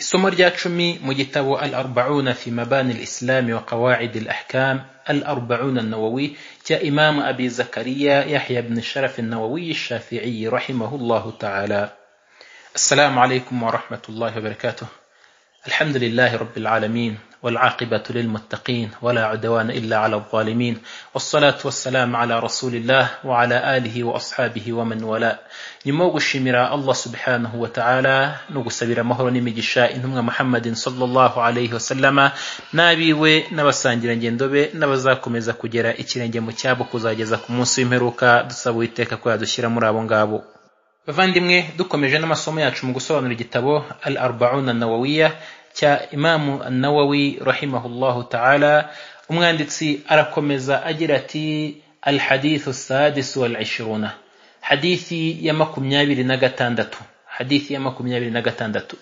Isomo rya cumi mu gitabo Al Arbauna fi Mabani al Islam wa Qawaid al Ahkam Al Arbauna Nawawi cya Imam Abi Zakariya Yahya ibn Sharaf Nawawi Shafi'i rahimahullah ta'ala. Assalamu alaykum wa rahmatullahi wa barakatuh. الحمد لله رب العالمين والعاقبة للمتقين ولا عدوان إلا على الظالمين والصلاة والسلام على رسول الله وعلى آله وأصحابه ومن والاه nyuma yo gushimira allah subhanahu wa ta'ala no gusabira amahoro n'imigisha intumwa muhammadin sallallahu alaihi wasallama n'abiwe n'abasangirangendo be n'abazakomeza kugera ikirenge mu cyabo kuzageza ku munsi w'imperuka dusaba uwiteka ko yadushyira muri abo ngabo bavandimwe dukomeje n'amasomo yacu mu gusobanura igitabo al arbauna nawawiya cya imamu nawawi rahimahullahu ta'ala umwanditsi arakomeza agira ati al hadithu sadisu wal ishiruna حديثي يا مكميابي لنغتاندتو حديث يا مكميابي لنغتاندتو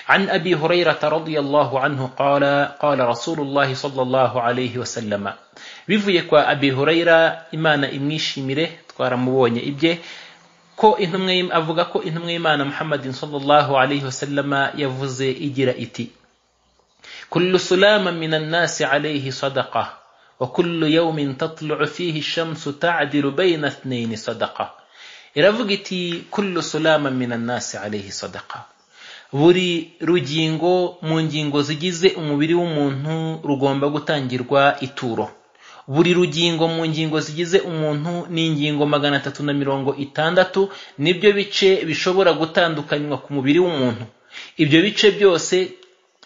عن أبي هريرة رضي الله عنه قال قال رسول الله صلى الله عليه وسلم bivuye kwa abi hurayra imana imwishimire twaramubonye ibye ko intumwa avuga ko intumwa y'imana muhammadin sallallahu alaihi wasallama yavuze igira iti kullu sulama minan nasi alaihi sadaqa wa kullu yawmin tatlu'u fihi ash-shamsu ta'dilu bayna ithnayni sadaqa iravuga iti kullu sulama minannasi alayhi sadaqa buri rugingo mu ngingo zigize umubiri w'umuntu rugomba gutangirwa ituro buri rugingo mu ngingo zigize umuntu ni ingingo magana atatu na mirongo itandatu nibyo bice bishobora gutandukanywa ku mubiri w'umuntu ibyo bice byose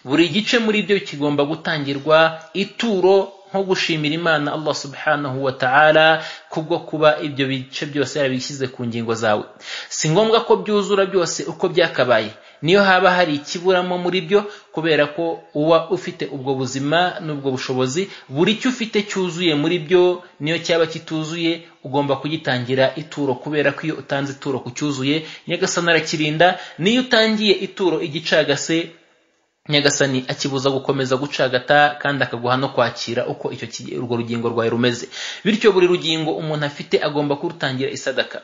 buri gice muri byo kigomba gutangirwa ituro nko gushimira imana allah subhanahu wa ta'ala kubwo kuba ibyo bice byose yarabishyize ku ngingo zawe si ngombwa ko byuzura byose uko byakabaye niyo haba hari ikiburamo muri byo kubera ko uba ufite ubwo buzima n'ubwo bushobozi buri cyo ufite cyuzuye muri byo niyo cyaba kituzuye ugomba kugitangira ituro kubera ko iyo utanze ituro ku cyuzuye nyagasani arakirinda niyo utangiye ituro igicagase nyagasani akibuza gukomeza gucagata kandi akaguha no kwakira uko icyo urwo rugingo rwawe rumeze bityo buri rugingo umuntu afite agomba kurutangira isadaka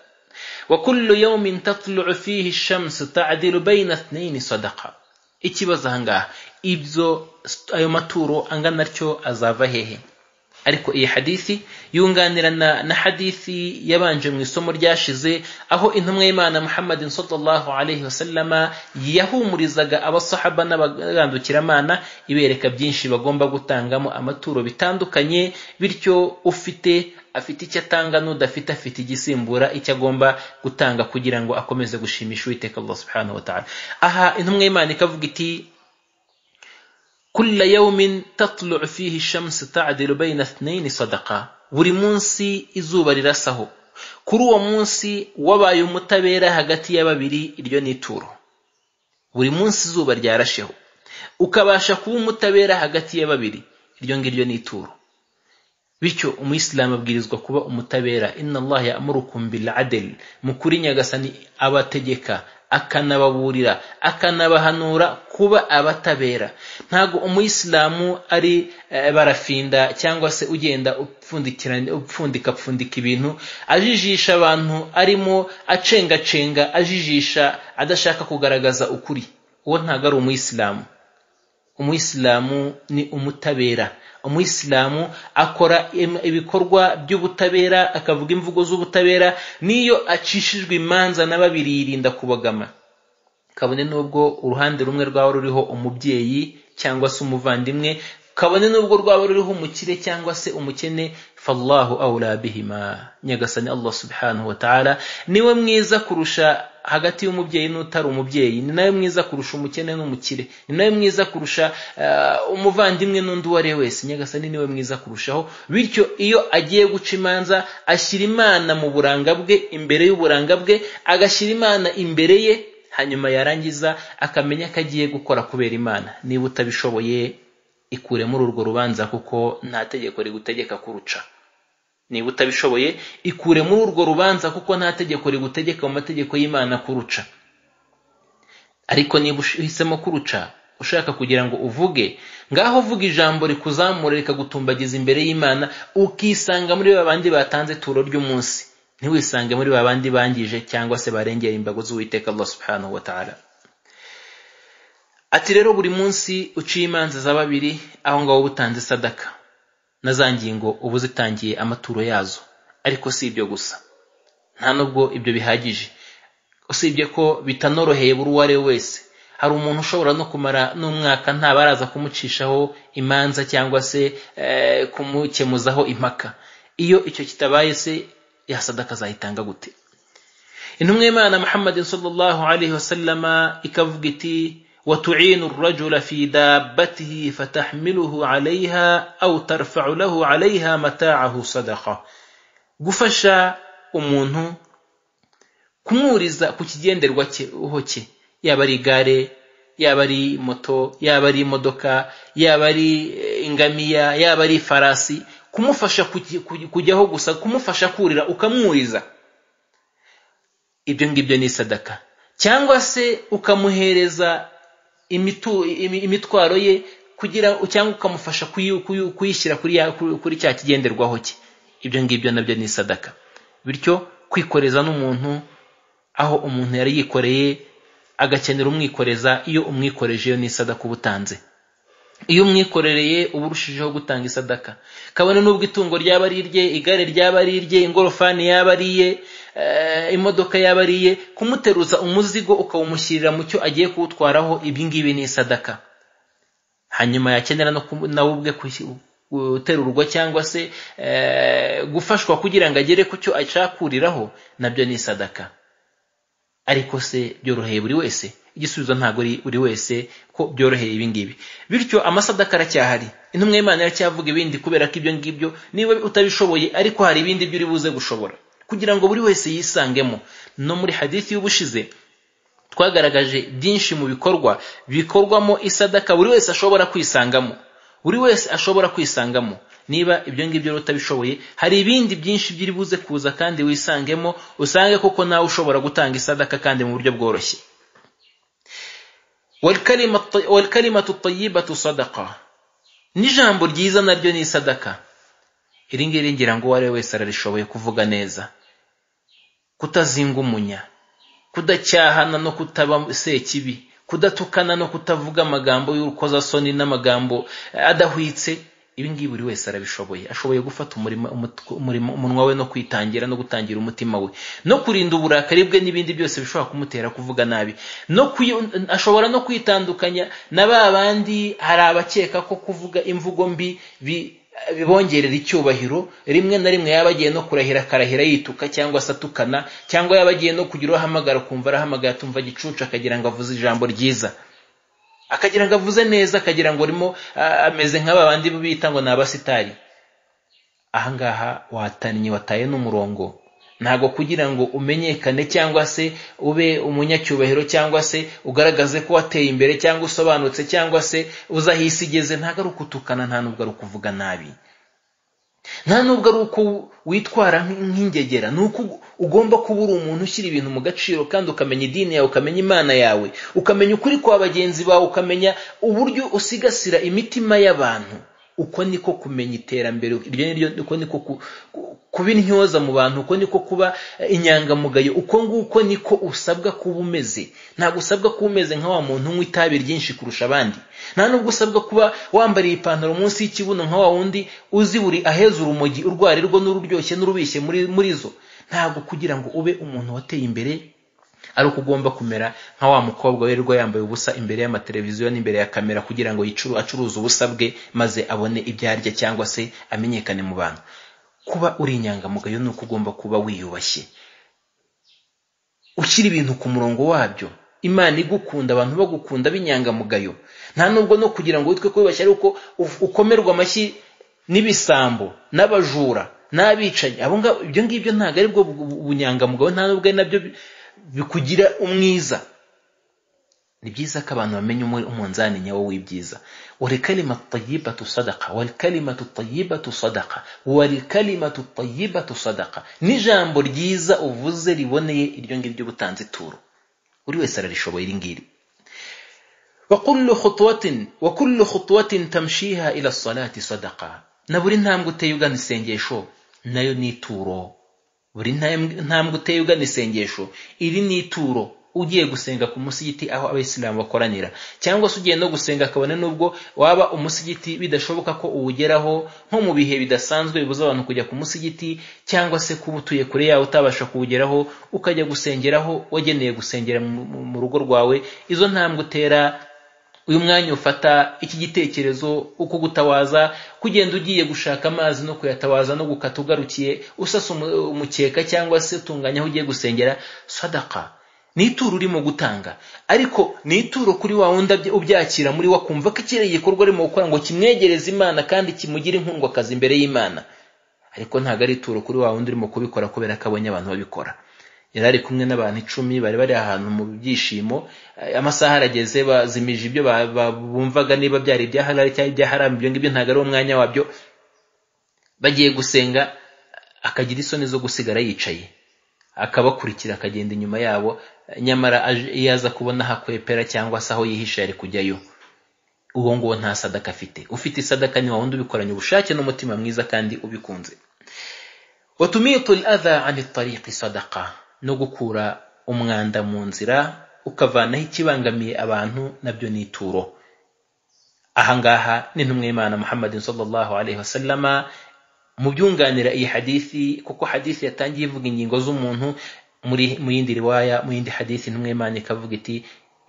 wa kullu yawmin tatlu'u fihi shamsu ta'dilu bayna ithnayni sadaqa ikibazo ahangaha ibyo ayo maturo angana atyo azava hehe ariko iyi hadisi yunganirana na hadisi yabanje mu isomo ryashize aho intumwa y'imana muhammadin sallallahu alaihi wasallama yahumurizaga abasahaba n'abagandukiramana ibereka byinshi bagomba gutangamo amaturo bitandukanye bityo ufite afite icyo atanga n'udafite afite igisimbura icyo agomba gutanga kugira ngo akomeze gushimisha uwiteka allah subhanahu wa ta'ala aha intumwa y'imana ikavuga iti kulla yawmin tatlu'u fihi shamsu ta'dilu bayna ithnayni sadaqa buri munsi izuba rirasaho kuri uwo munsi wabaye umutabera hagati ya babiri iryo ni ituro buri munsi izuba ryarasheho ukabasha kuba umutabera hagati ya babiri iryo ngiryo ni ituro bityo umuyisilamu abwirizwa kuba umutabera inna allah ya'murukum bil adl mukuri nyagasani abategeka akanababurira akanabahanura kuba abatabera ntabwo umuyisilamu ari barafinda cyangwa se ugenda upfundika apfundika ibintu ajijisha abantu arimo acengacenga ajijisha adashaka kugaragaza ukuri uwo ntabwo ari umuyisilamu umuyisilamu ni umutabera umuyisilamu akora ibikorwa by'ubutabera akavuga imvugo z'ubutabera n'iyo acishijwe imanza na babiri yirinda kubagama kabone n'ubwo uruhande rumwe rwaba ruriho umubyeyi cyangwa se umuvandimwe kabone n'ubwo rwaba ruriho umukire cyangwa se umukene fallahu awla bihima nyagasani allah subhanahu wa ta'ala niwe mwiza kurusha hagati y'umubyeyi n'utari umubyeyi ni nawe mwiza kurusha umukene n'umukire ni nawe mwiza kurusha umuvandimwe n'undi uwo ari we wese nyagasani niwe mwiza kurushaho bityo iyo agiye guca imanza ashyira imana mu buranga bwe imbere y'uburanga bwe agashyira imana imbere ye hanyuma yarangiza akamenya ko agiye gukora kubera imana niba utabishoboye ikure muri urwo rubanza kuko nta tegeko rigutegeka kuruca niba utabishoboye ikure muri urwo rubanza kuko nta tegeko rigutegeka mu mategeko y'imana kuruca ariko niba uhisemo kuruca ushaka kugira ngo uvuge ngaho uvuga ijambo rikuzamura rikagutumbagiza imbere y'imana ukisanga muri babandi batanze ituro ry'umunsi ntiwisange muri babandi bangije cyangwa se barengera imbago z'uwiteka allah subhanahu wa ta'ala ati rero buri munsi uciye imanza za babiri aho ngaho uba utanze sadaka na za ngingo uba uzitangiye amaturo yazo ariko si ibyo gusa nta nubwo ibyo bihagije usibye ko bitanoroheye buri uwo ari we wese hari umuntu ushobora no kumara n'umwaka nta baraza kumucishaho imanza cyangwa se eh, kumukemuzaho impaka iyo icyo kitabaye se ya sadaka azayitanga gute intumwa y'imana muhammadin sallallahu alaihi wasallama ikavuga iti وتعين الرجل في دابته فتحمله عليها أو ترفع له عليها متاعه صدقة gufasha umuntu kumwuriza ku kigenderwa cye ho cye yaba ari igare yaba ari moto yaba ari imodoka yaba ari eh, ingamiya yaba ari farasi kumufasha kuki- kuki- kujyaho gusa kumufasha kurira ukamwuriza ibyo ngibyo ni sadaka cyangwa se ukamuhereza imitu, imi- imitwaro ye kugira cyangwa ukamufasha kuyi- kuyi- kuyishyira kuri, ya- kuri, kuri cya kigenderwaho cye ibyo ngibyo nabyo ni sadaka bityo kwikoreza n'umuntu aho umuntu yari yikoreye agakenera umwikoreza iyo umwikoreje iyo ni sadaka uba utanze iyo umwikorereye uba urushijeho gutanga isadaka kabone n'ubwo itungo ryaba ari irye igare ryaba ari irye ingorofani yaba ari iye eh, imodoka yaba ari iye kumuteruza umuzigo ukawumushyirira mu cyo agiye kuwutwaraho ibingibi ni isadaka hanyuma yakenera no kumu- nawe ubwe kushi- guterurwa cyangwa se eh, gufashwa kugira ngo agere ku cyo ashaka nabyo ni isadaka ariko se byoroheye buri wese igisubizo ntabwo ari buri wese ko byoroheye ibi ngibi bityo amasadaka aracyahari intumwa y'imana iracyavuga ibindi kubera ko ibyo ngibyo niba utabishoboye ariko hari ibindi byo uri buze gushobora kugira ngo buri wese yisangemo no muri hadithi y'ubushize twagaragaje byinshi mu bikorwa bikorwamo isadaka buri wese ashobora kwisangamo buri wese ashobora kwisangamo niba ibyo ngibyo rero utabishoboye hari ibindi byinshi byiri buze kuza kandi wisangemo usange koko nawe ushobora gutanga isadaka kandi mu buryo bworoshye والكلمة الط- والكلمة الطيبة صدقة n'ijambo ryiza naryo ni isadaka iri ngiri ngira ngo uwo ari we wese ararishoboye kuvuga neza kutazingumunya kudacyahana no kutaba sekibi kudatukana no kutavuga amagambo y'urukozasoni n'amagambo eh, adahwitse ibi ngibi buri wese arabishoboye ashoboye gufata umurimo umutw- umurimo- umunwa we no kwitangira no gutangira umutima we no kurinda uburakari bwe n'ibindi byose bishobora kumutera kuvuga nabi no kuyi- ashobora no kwitandukanya na ba bandi hari abakeka ko kuvuga imvugo mbi bi- bibongerera icyubahiro rimwe na rimwe yaba agiye no kurahira akarahira yituka cyangwa se atukana cyangwa yaba agiye no kugira uwo ahamagara kumva arahamagara atumva gicucu akagira ngo avuze ijambo ryiza akagira ngo avuze neza akagira ngo arimo ah, ameze nk'aba bandi bita ngo ni abasitari ahangaha watannye wataye n'umurongo ntabwo kugira ngo umenyekane cyangwa se ube umunyacyubahiro cyangwa se ugaragaze ko wateye imbere cyangwa usobanutse cyangwa se uzi aho isi igeze ntabwo ari ukutukana nta nubwo ari ukuvuga nabi nta nubwo ari uko witwara nk- nk'ingegera ni uko ugomba kuba uri umuntu ushyira ibintu mu gaciro kandi ukamenya idini yawe ukamenya imana yawe ukamenya ukuri kwa bagenzi bawe ukamenya uburyo usigasira imitima y'abantu uko niko kumenya iterambere iryo niryo uko niko ku- ku- kuba intyoza mu bantu uko niko kuba eh, inyangamugayo uko nguko niko usabwa kuba umeze ntabwo usabwa kuba umeze nka wa muntu unywa itabi ryinshi kurusha abandi nta nubwo usabwa kuba wambariye ipantaro munsi y'ikibuno nka wa wundi uzi buri aheza urumogi urwara irwo n'ururyoshye n'urubishye muri muri zo ntabwo kugira ngo ube umuntu wateye imbere ari uko ugomba kumera nka wa mukobwa wirirwa yambaye ubusa imbere y'amateleviziyo n'imbere ya kamera kugira ngo yicuru acuruze ubusa bwe maze abone ibyo arya cyangwa se amenyekane mu bantu kuba uri inyangamugayo ni uko ugomba kuba wiyubashye ushyira ibintu ku murongo wabyo imana igukunda abantu bagukunda b'inyangamugayo nta nubwo no kugira ngo witwe kwibashye ari uko uf- ukomerwa amashyi n'ibisambo n'abajura n'abicanyi abo ngabo ibyo ngibyo ntabwo ari bwo bu- bu- bunyangamugayo nta nubwo ari nabyo bi- bikugira umwiza ni byiza ko abantu bamenya umu- umunzani nyawo w'ibyiza walikalima tayibatu sadaka walikalima tayibatu sadaka walikalima tayibatu sadaka n'ijambo ryiza uvuze riboneye iryo ngiryo ubutanze ituro buri wese ararishoboye iri ngiri وكل خطوة وكل خطوة تمشيها إلى الصلاة صدقة na buri ntambwe uteye ugana isengesho nayo ni ituro buri ntambwe uteye ugana isengesho iri ni ituro ugiye gusenga ku musigiti aho abayisilamu bakoranira cyangwa se ugiye no gusenga kabone n'ubwo waba umusigiti bidashoboka ko uwugeraho nko mu bihe bidasanzwe bibuza abantu kujya ku musigiti cyangwa se kuba utuye kure yawe utabasha kuwugeraho ukajya gusengeraho wageneye gusengera mu rugo rwawe izo ntambwe utera uyu mwanya ufata iki gitekerezo uko gutawaza kugenda ugiye gushaka amazi no kuyatawaza no gukata ugarukiye usasa umukeka cyangwa se utunganya aho ugiye gusengera sadaka ni ituro urimo gutanga ariko ni ituro kuri wa wundi ubyakira muri we akumva ko ikiriya gikorwa arimo gukora ngo kimwegereze imana kandi kimugire inkundwakazi imbere y'imana ariko ntabwo ari ituro kuri wa wundi urimo kubikora kubera ko abonye abantu babikora yari ari kumwe n'abantu icumi bari bari ahantu mu byishimo amasaha arageze bazimije ibyo bumvaga niba byari ibyaharari cyangwa ibyaharambe ibyo ngibyo ntabwo ari umwanya wabyo bagiye gusenga akagira isoni zo gusigara yicaye akabakurikira akagenda inyuma yabo nyamara iyo aza kubona ahakwepera cyangwa se aho yihisha yari kujyayo uwo nguwo nta sadaka afite ufite isadaka ni wundi ubikoranye ubushake n'umutima mwiza kandi ubikunze watumiye adha ani tariqi sadaka no gukura umwanda mu nzira ukavanaho ikibangamiye abantu nabyo ni ituro ahangaha n'intumwa y'imana muhammadin sallallahu alaihi wasallama mu byunganira iyi hadithi kuko hadithi yatangiye ivuga ingingo z'umuntu muri mu yindi riwaya mu yindi hadithi intumwa y'imana ikavuga iti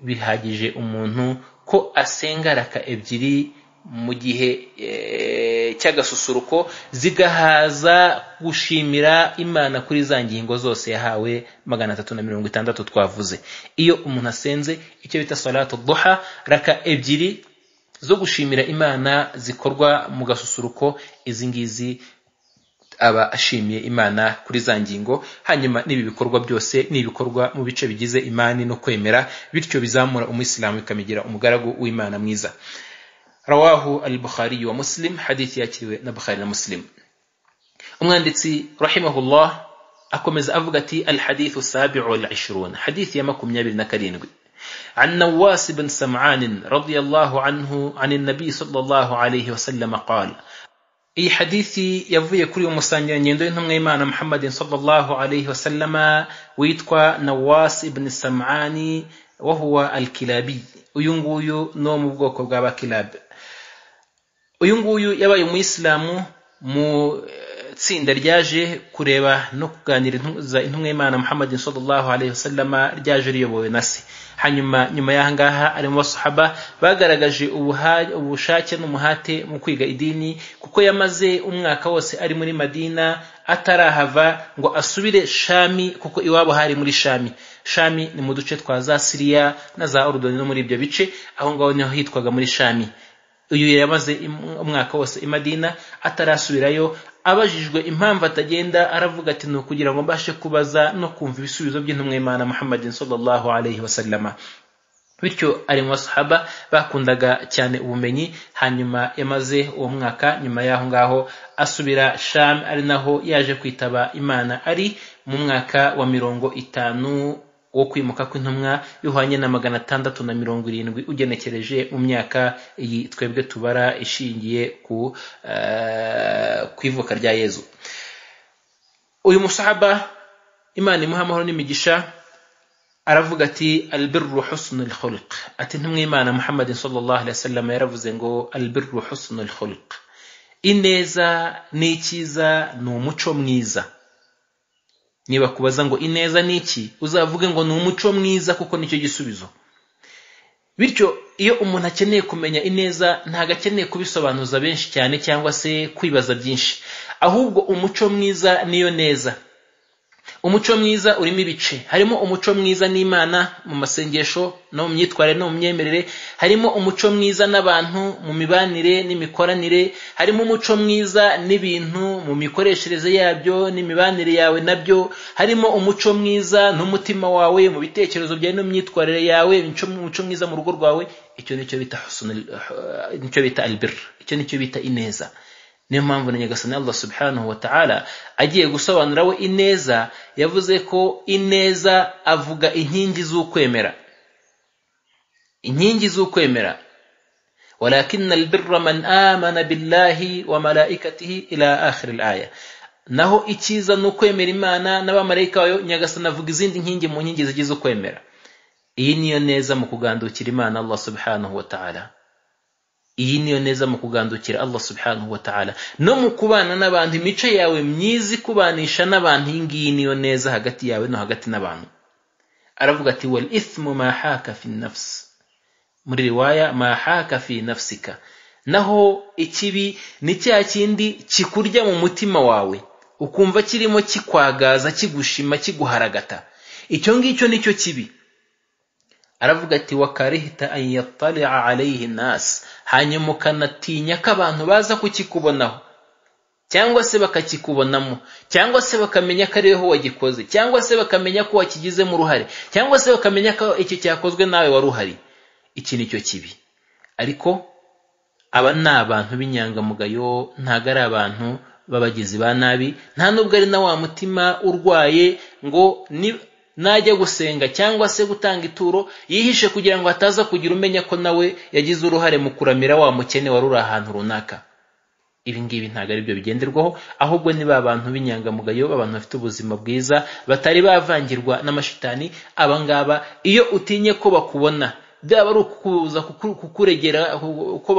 bihagije umuntu ko asenga raka ebyiri mu gihe cy'agasusuruko zigahaza gushimira imana kuri za ngingo zose yahawe magana atatu na mirongo itandatu twavuze iyo umuntu asenze icyo bita salatu duha raka ebyiri zo gushimira imana zikorwa mu gasusuruko izi ngizi aba ashimiye imana kuri za ngingo hanyuma n'ibi bikorwa byose ni ibikorwa mu bice bigize imani no kwemera bityo bizamura umuyisilamu bikamigira umugaragu w'imana mwiza رواه البخاري ومسلم حديث ياتي نبخاري ومسلم umwanditsi rahimahullah akomeza avuga ati alhadithu sabiu walishirun hadithi ya makumyabiri na karindwi عن نواس بن سمعان رضي الله عنه عن النبي صلى الله عليه وسلم قال iyi hadithi yavuye kuri uyu musangirangendo w'intumwa y'imana muhammadin sallallahu alaihi wasallama witwa nawas ibn samani wahuwa alkilabi uyu nguyu ni wo mu bwoko bw'abakilabi uyu nguyu yabaye umuyisilamu mu tsinda ryaje kureba no kuganiriza intumwa y'imana muhammadin sallallahu alaihi wasallama ryaje riyobowe na se hanyuma nyuma y'aha ngaha ari mu basahaba bagaragaje ubushake n'umuhate mu kwiga idini kuko yamaze umwaka wose ari muri madina atarahava ngo asubire shami kuko iwabo hari muri shami shami ni mu duce twa za siriya na za orudoni no muri ibyo bice aho ngaho niho hitwaga muri shami uyu yamaze umwaka wose i madina atarasubirayo abajijwe impamvu atagenda aravuga ati ni ukugira ngo mbashe kubaza no kumva ibisubizo by'intumwa y'imana muhammadin sallallahu alaihi wasallama bityo ari mu basahaba bakundaga cyane ubumenyi hanyuma yamaze uwo mwaka nyuma y'aho ngaho asubira sham ari naho yaje kwitaba imana ari mu mwaka wa mirongo itanu wo kwimuka kw'intumwa yuhanye na magana atandatu na mirongo irindwi ugenekereje mu myaka iyi twebwe tubara ishingiye ku ku ivuka rya yezu uyu musahaba imana imuha amahoro n'imigisha aravuga ati albirru husnul khuluq ati ntumwimana muhammadin sallallahu alaihi wasallam yaravuze ngo albirru husnul khuluq ineza n'ikiza ni umuco mwiza niba kubaza ngo ineza ni iki uzavuge ngo ni umuco mwiza kuko nicyo gisubizo bityo iyo umuntu akeneye kumenya ineza ntabwo akeneye kubisobanuza benshi cyane cyangwa se kwibaza byinshi ahubwo umuco mwiza niyo neza umuco mwiza urimo ibice harimo umuco mwiza n'imana mu masengesho no mu myitwarire no mu myemerere harimo umuco mwiza n'abantu mu mibanire n'imikoranire harimo umuco mwiza n'ibintu mu mikoreshereze yabyo n'imibanire yawe nabyo harimo umuco mwiza n'umutima wawe mu bitekerezo byawe no mu myitwarire yawe umuco mwiza mu rugo rwawe icyo nicyo bita nicyo bita albir icyo nicyo bita ineza niyo mpamvu na nyagasani allah subhanahu wa ta'ala agiye gusobanura we ineza yavuze ko ineza avuga inkingi z'ukwemera inkingi z'ukwemera walakin albirra man amana billahi wa malaikatihi ila akhir aya naho icyiza ni ukwemera imana n'abamarayika bayo nyagasani avuga izindi nkingi mu nkingi zigize ukwemera iyi niyo neza mu kugandukira imana allah subhanahu wa ta'ala iyi niyo neza mu kugandukira allah subhanahu wa ta'ala no mu kubana n'abantu imico yawe myiza ikubanisha n'abantu iyi ngiyi niyo neza hagati yawe no hagati n'abantu aravuga ati wal ithmu ma haka fi nafsi muri riwaya ma haka fi nafsika naho ikibi ni cya kindi kikurya mu mutima wawe ukumva kirimo kikwagaza kigushima kiguharagata icyo ngicyo nicyo kibi aravuga ati wakarihita an yattali'a alayhi nas hanyuma ukanatinya ko abantu baza kukikubonaho cyangwa se bakakikubonamo cyangwa se bakamenya ko ariwe wagikoze cyangwa se bakamenya ko wakigizemo uruhare cyangwa se bakamenya ko icyo cyakozwe nawe wari uhari iki ni cyo kibi ariko aba ni abantu b'inyangamugayo ntabwo ari abantu b'abagizi ba nabi nta nubwo ari na wa mutima urwaye ngo najya gusenga cyangwa se gutanga ituro yihishe kugira ngo hataza kugira umenya ko nawe yagize uruhare mu kuramira wa mukene wari uri ahantu runaka ibi ngibi ntabwo ari byo bigenderwaho ahubwo ni ba bantu b'inyangamugayo b'abantu bafite ubuzima bwiza batari bavangirwa n'amashitani aba ngaba iyo utinye ko bakubona byaba ari ukuza kukuregera ko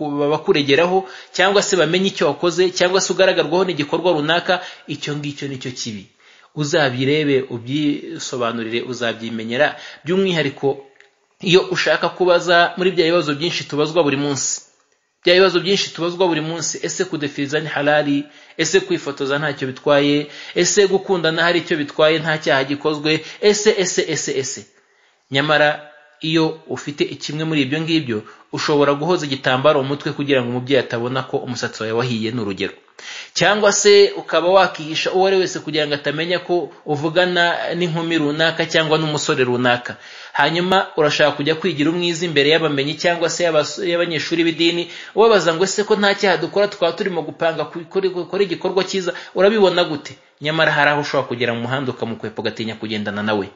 bakuregeraho cyangwa se bamenye icyo wakoze cyangwa se ugaragarwaho n'igikorwa runaka icyo ngicyo nicyo kibi uzabirebe ubyisobanurire uzabyimenyera by'umwihariko iyo ushaka kubaza muri bya bibazo byinshi tubazwa buri munsi bya bibazo byinshi tubazwa buri munsi ese kudefiriza ni halali ese kwifotoza ntacyo bitwaye ese gukundana hari icyo bitwaye nta cyaha gikozwe ese ese ese ese nyamara iyo ufite kimwe muri ibyo ngibyo ushobora guhoza igitambaro mu mutwe kugira ngo umubyeyi atabona ko umusatsi wawe wahiye ni urugero cyangwa se ukaba wakihisha uwo ari wese kugira ngo atamenya ko uvugana n'inkumi runaka cyangwa n'umusore runaka hanyuma urashaka kujya kwigira umwiza imbere y'abamenyi cyangwa se y'abanyeshuri b'idini ubabaza ngo ese ko nta cyaha dukora twaba turimo gupanga gukora igikorwa cyiza urabibona gute nyamara hari aho ushobora kugera mu muhanda ukamukwepa ugatinya kugendana nawe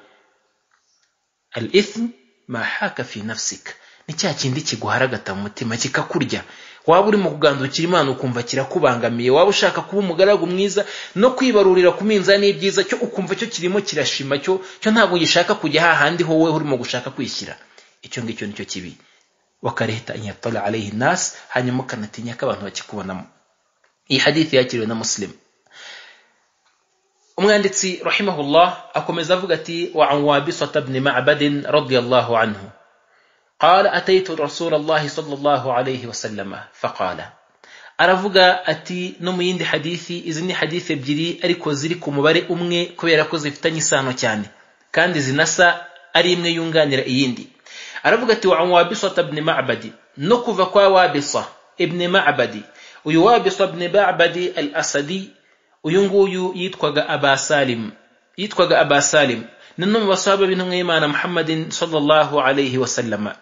al ithimu mahaka fi nafsika ni cya kindi kiguharagata mu mutima kikakurya waba urimo kugandukira imana ukumva kirakubangamiye waba ushaka kuba umugaragu mwiza no kwibarurira ku minzani y'ibyiza cyo ukumva cyo kirimo kirashima cyo cyo ntabwo gishaka kujya hahandi ho wowe urimo gushaka kwishyira icyo ngicyo nicyo kibi wakareheta inyatala alayhi nas hanyuma ukanatinya ko abantu bakikubonamo iyi hadithi yakiriwe na musilimu umwanditsi rahimahullah akomeza avuga ati wa an wabisata bni ma'badin radiyallahu anhu قال أتيت رسول الله صلى الله عليه وسلم فقال aravuga ati no mu yindi hadithi izi ni hadithi ebyiri ariko ziri ku mubare umwe kubera ko zifitanye isano cyane kandi zinasa ari imwe yunganira iyindi aravuga ati wa wabisata bni ma'badi no kuva kwa wabisa ibni ma'badi uyu wabisa bni ma'badi al asadi uyu nguyu yitwaga abasalim yitwaga abasalim ni no mu basaba b'intumwa y'imana muhammadin sallallahu alayhi wasallama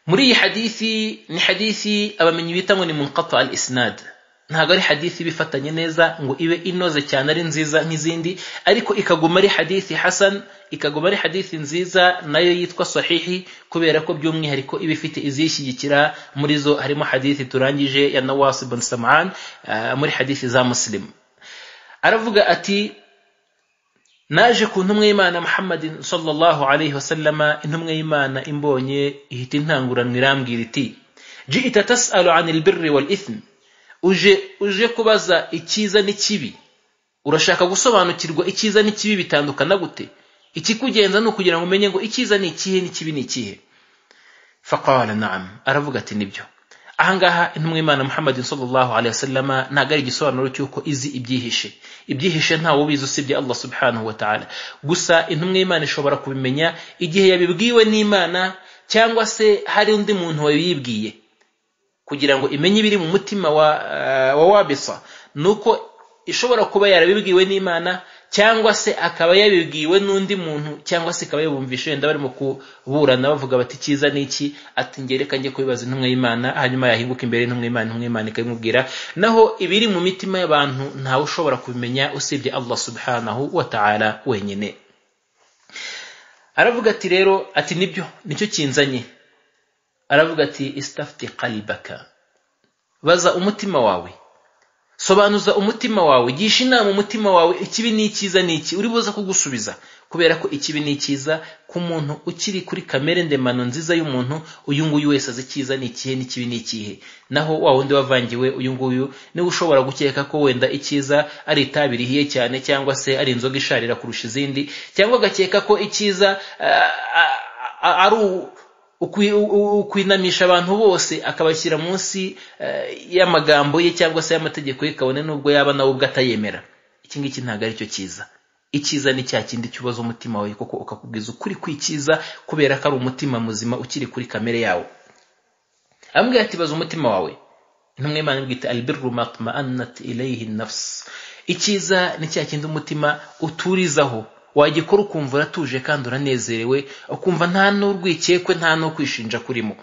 muri iyi hadithi ni hadithi abamenyi bita ngo ni munqata al isnad ntabwo ari hadithi bifatanye neza ngo ibe inoze cyane ari nziza nk'izindi ariko ikaguma ari hadithi hasan ikaguma ari hadithi nziza nayo yitwa sahihi kubera ko by'umwihariko iba ifite izishyigikira muri zo harimo hadithi turangije ya nawasi bin saman muri hadithi za muslim aravuga ati naje ku ntumwa y'imana muhammadin sallallahu alayhi wasallama intumwa y'imana imbonye ihita intanguranwa irambwira iti ji'ita tas'alu anil birri wal ithmi uje uje kubaza icyiza n'ikibi urashaka gusobanukirwa icyiza n'ikibi bitandukana gute ikikugenza ni ukugira ngo umenye ngo icyiza ni ikihe n'ikibi ni ikihe faqala naam aravuga ati nibyo ahangaha intumwa imana muhammadin sallallahu alaihi wasallama ntabwo ari igisobanuro cy'uko izi ibyihishe ibyihishe ntawe ubizi usibye allah subhanahu wa ta'ala gusa intumwa y'imana ishobora kubimenya igihe yabibwiwe n'imana cyangwa se hari undi muntu wayibwiye kugira ngo imenye ibiri mu mutima wa wa wabisa nuko ishobora kuba yarabibwiwe n'imana cyangwa se akaba yabibwiwe n'undi muntu cyangwa se ikaba yabumvisha wenda barimo kuburana bavuga bati icyiza ni iki ati ngereka njye kubibaza intumwa y'imana hanyuma yahinguka imbere y'intumwa y'imana intumwa y'imana ikabimubwira naho ibiri mu mitima y'abantu ntawe ushobora kubimenya usibye allah subhanahu wa ta'ala wenyine aravuga ati rero ati nibyo nicyo kinzanye aravuga ati istafti qalbaka baza umutima wawe sobanuza umutima wawe gisha inama umutima wawe ikibi n'icyiza ni iki uri buze kugusubiza kubera ko ikibi ni icyiza ku muntu ukiri kuri kamere ndemano nziza y'umuntu uyu nguyu wese azi icyiza ni ikihe n'ikibi ni ikihe naho wa wundi wavangiwe uyu nguyu niwe ushobora gukeka ko wenda icyiza ari itabi rihiye cyane cyangwa se ari inzoga isharira kurusha izindi cyangwa agakeka ko icyiza ah, ah, ah, ari ukwi- u- ukwinamisha abantu bose akabashyira munsi eh, y'amagambo ye cyangwa se y'amategeko ye kabone n'ubwo yaba nawe ubwo atayemera iki ngiki ntabwo ari cyo cyiza icyiza ni cya kindi cyubaza umutima wawe kuko ukakubwiza ukuri kw'icyiza kubera ko ari umutima muzima ukiri kuri kamere yawo amubwira ati baza umutima wawe intumwa y'imana imubwira iti albirru matmaannat ilayhi nafs icyiza ni cya kindi umutima uturizaho wagikora ukumva uratuje kandi uranezerewe ukumva nta n'urwikekwe nta no kwishinja kurimo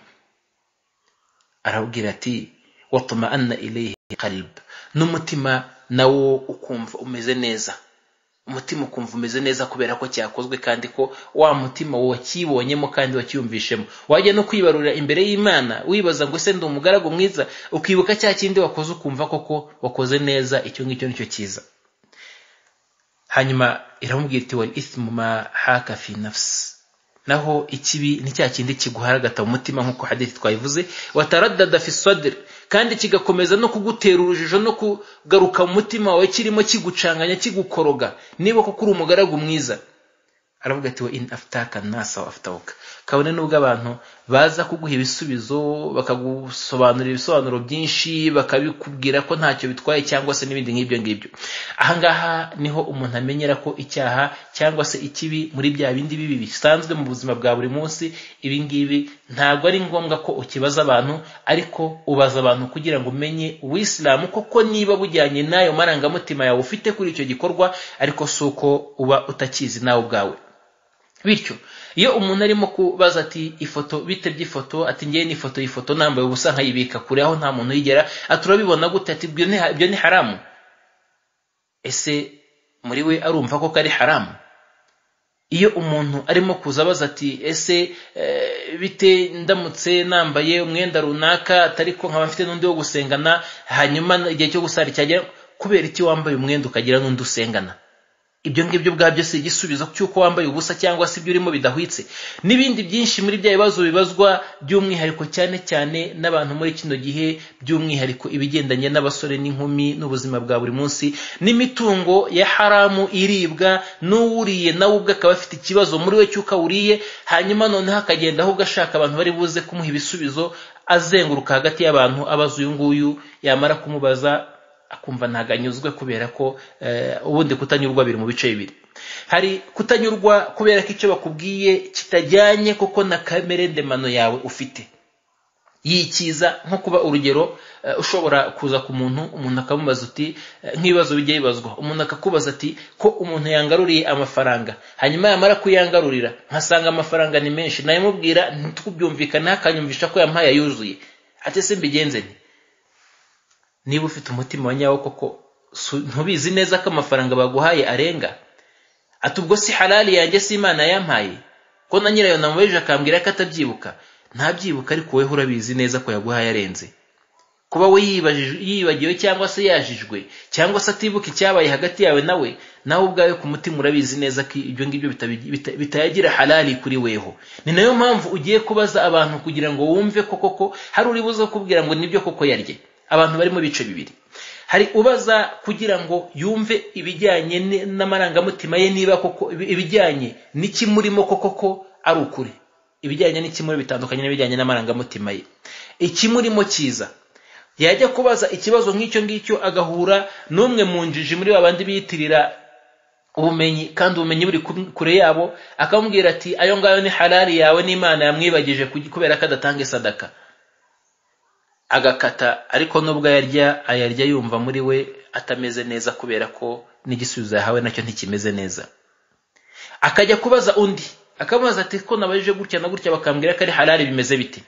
arabwira ati watmaanna ilayhi qalb n'umutima nawo ukumva umeze neza umutima ukumva umeze neza kubera ko cyakozwe kandi ko wa mutima wacyibonyemo kandi wacyiyumvishemo wajya no kwibarura imbere y'imana wibaza ngo ese ndi umugaragu mwiza ukibuka cya kindi wakoze ukumva koko wakoze neza icyo ngicyo nicyo cyiza hanyuma iramubwira iti wal ithmu ma haka fi nafsi naho ikibi ni cya kindi kiguharagata mu mutima nk'uko hadithi twabivuze wataradada fi sadr kandi kigakomeza no kugutera urujijo no kugaruka mu mutima wawe kirimo kigucanganya kigukoroga niba koko uri umugaragu mwiza aravuga ati wa in aftaka nasa wa aftawuka kabone nubwo abantu baza kuguha ibisubizo bakagusobanurira ibisobanuro byinshi bakabikubwira ko ntacyo bitwaye cyangwa se n'ibindi nk'ibyo ngibyo ahangaha niho umuntu amenyera ko icyaha cyangwa se ikibi muri bya bindi bibi bisanzwe mu buzima bwa buri munsi ibi ngibi ntabwo ari ngombwa ko ukibaza abantu ariko ubaza abantu kugira ngo umenye uwisilamu koko niba bujyanye n'ayo marangamutima yawe ufite kuri icyo gikorwa ariko si uko uba utakizi nawe ubwawe bityo iyo umuntu arimo kubaza ati ifoto bite by'ifoto ati ngewe ni ifoto y'ifoto nambaye ubusa nkayibika kure aho nta muntu uyigera ati urabibona gute ati "Ibyo ni- ibyo ni haramu ese muri we arumva ko kari haramu iyo umuntu arimo kuza abaza ati ese eh, bite ndamutse nambaye umwenda runaka atari ko nkaba mfite n'undi wo gusengana hanyuma igihe cyo gusara cyagera kubera iki wambaye umwenda ukagira n'undi usengana ibyo ngibyo ubwabyo si igisubizo cy'uko wambaye ubusa cyangwa se ibyo urimo bidahwitse n'ibindi byinshi muri bya bibazo bibazwa by'umwihariko cyane cyane n'abantu muri kino gihe by'umwihariko ibigendanye n'abasore n'inkumi n'ubuzima bwa buri munsi n'imitungo ya haramu iribwa n'uwuriye nawe ubwe akaba afite ikibazo muri we cy'uko awuriye hanyuma noneho akagenda ahubwo ashaka abantu bari buze kumuha ibisubizo azenguruka hagati y'abantu abaza uyu nguyu yamara kumubaza akumva ntabwo anyuzwe kubera ko eh, ubundi kutanyurwa biri mu bice bibiri hari kutanyurwa kubera ko icyo bakubwiye kitajyanye koko na kamere ndemano yawe ufite yikiza nko kuba urugero eh, ushobora kuza ku muntu umuntu akamubaza uti eh, nk'ibibazo bijya bibazwa umuntu akakubaza ati ko umuntu yangaruriye amafaranga hanyuma yamara kuyangarurira nkasanga amafaranga ni menshi nayamubwira ntitubyumvikane akanyumvisha ko yampaye ayuzuye ati se mbigenze nti niba ufite umutima wa nyawo koko su- ntubizi neza ko amafaranga baguhaye arenga ati ubwo si halali yanjye si imana yampaye ko na nyirayo namubajije akambwira ko atabyibuka ntabyibuka ariko wowe urabizi neza ko yaguhaye arenze kuba we yibajije- yibagiwe cyangwa se yajijwe cyangwa se atibuka icyabaye hagati yawe nawe nawe ubwawe ku mutima urabizi neza ko ibyo ngibyo bitabi- bita- bitayagira halali kuri weho ni nayo mpamvu ugiye kubaza abantu kugira ngo wumve ko koko hari uri buze kukubwira ngo nibyo koko yarye abantu barimo ibice bibiri hari ubaza kugira ngo yumve ibijyanye ni- n'amarangamutima ye niba koko ibi- ibijyanye n'ikimurimo koko ko ari ukuri ibijyanye n'ikimurimo bitandukanye n'ibijyanye n'amarangamutima ye ikimurimo cyiza yajya kubaza ikibazo nk'icyo ngicyo agahura n'umwe mu njiji muri ba bandi biyitirira ubumenyi kandi ubumenyi buri ku- kure yabo akamubwira ati ayo ngayo ni harari yawe n'imana yamwibagije kugi- kubera ko adatanga isadaka agakata ariko nubwo ayarya ayarya yumva muri we atameze neza kubera ko n'igisubizo yahawe nacyo ntikimeze neza akajya kubaza undi akamubaza ati ko nabajije gutya na gutya bakambwira ko ari halali bimeze bite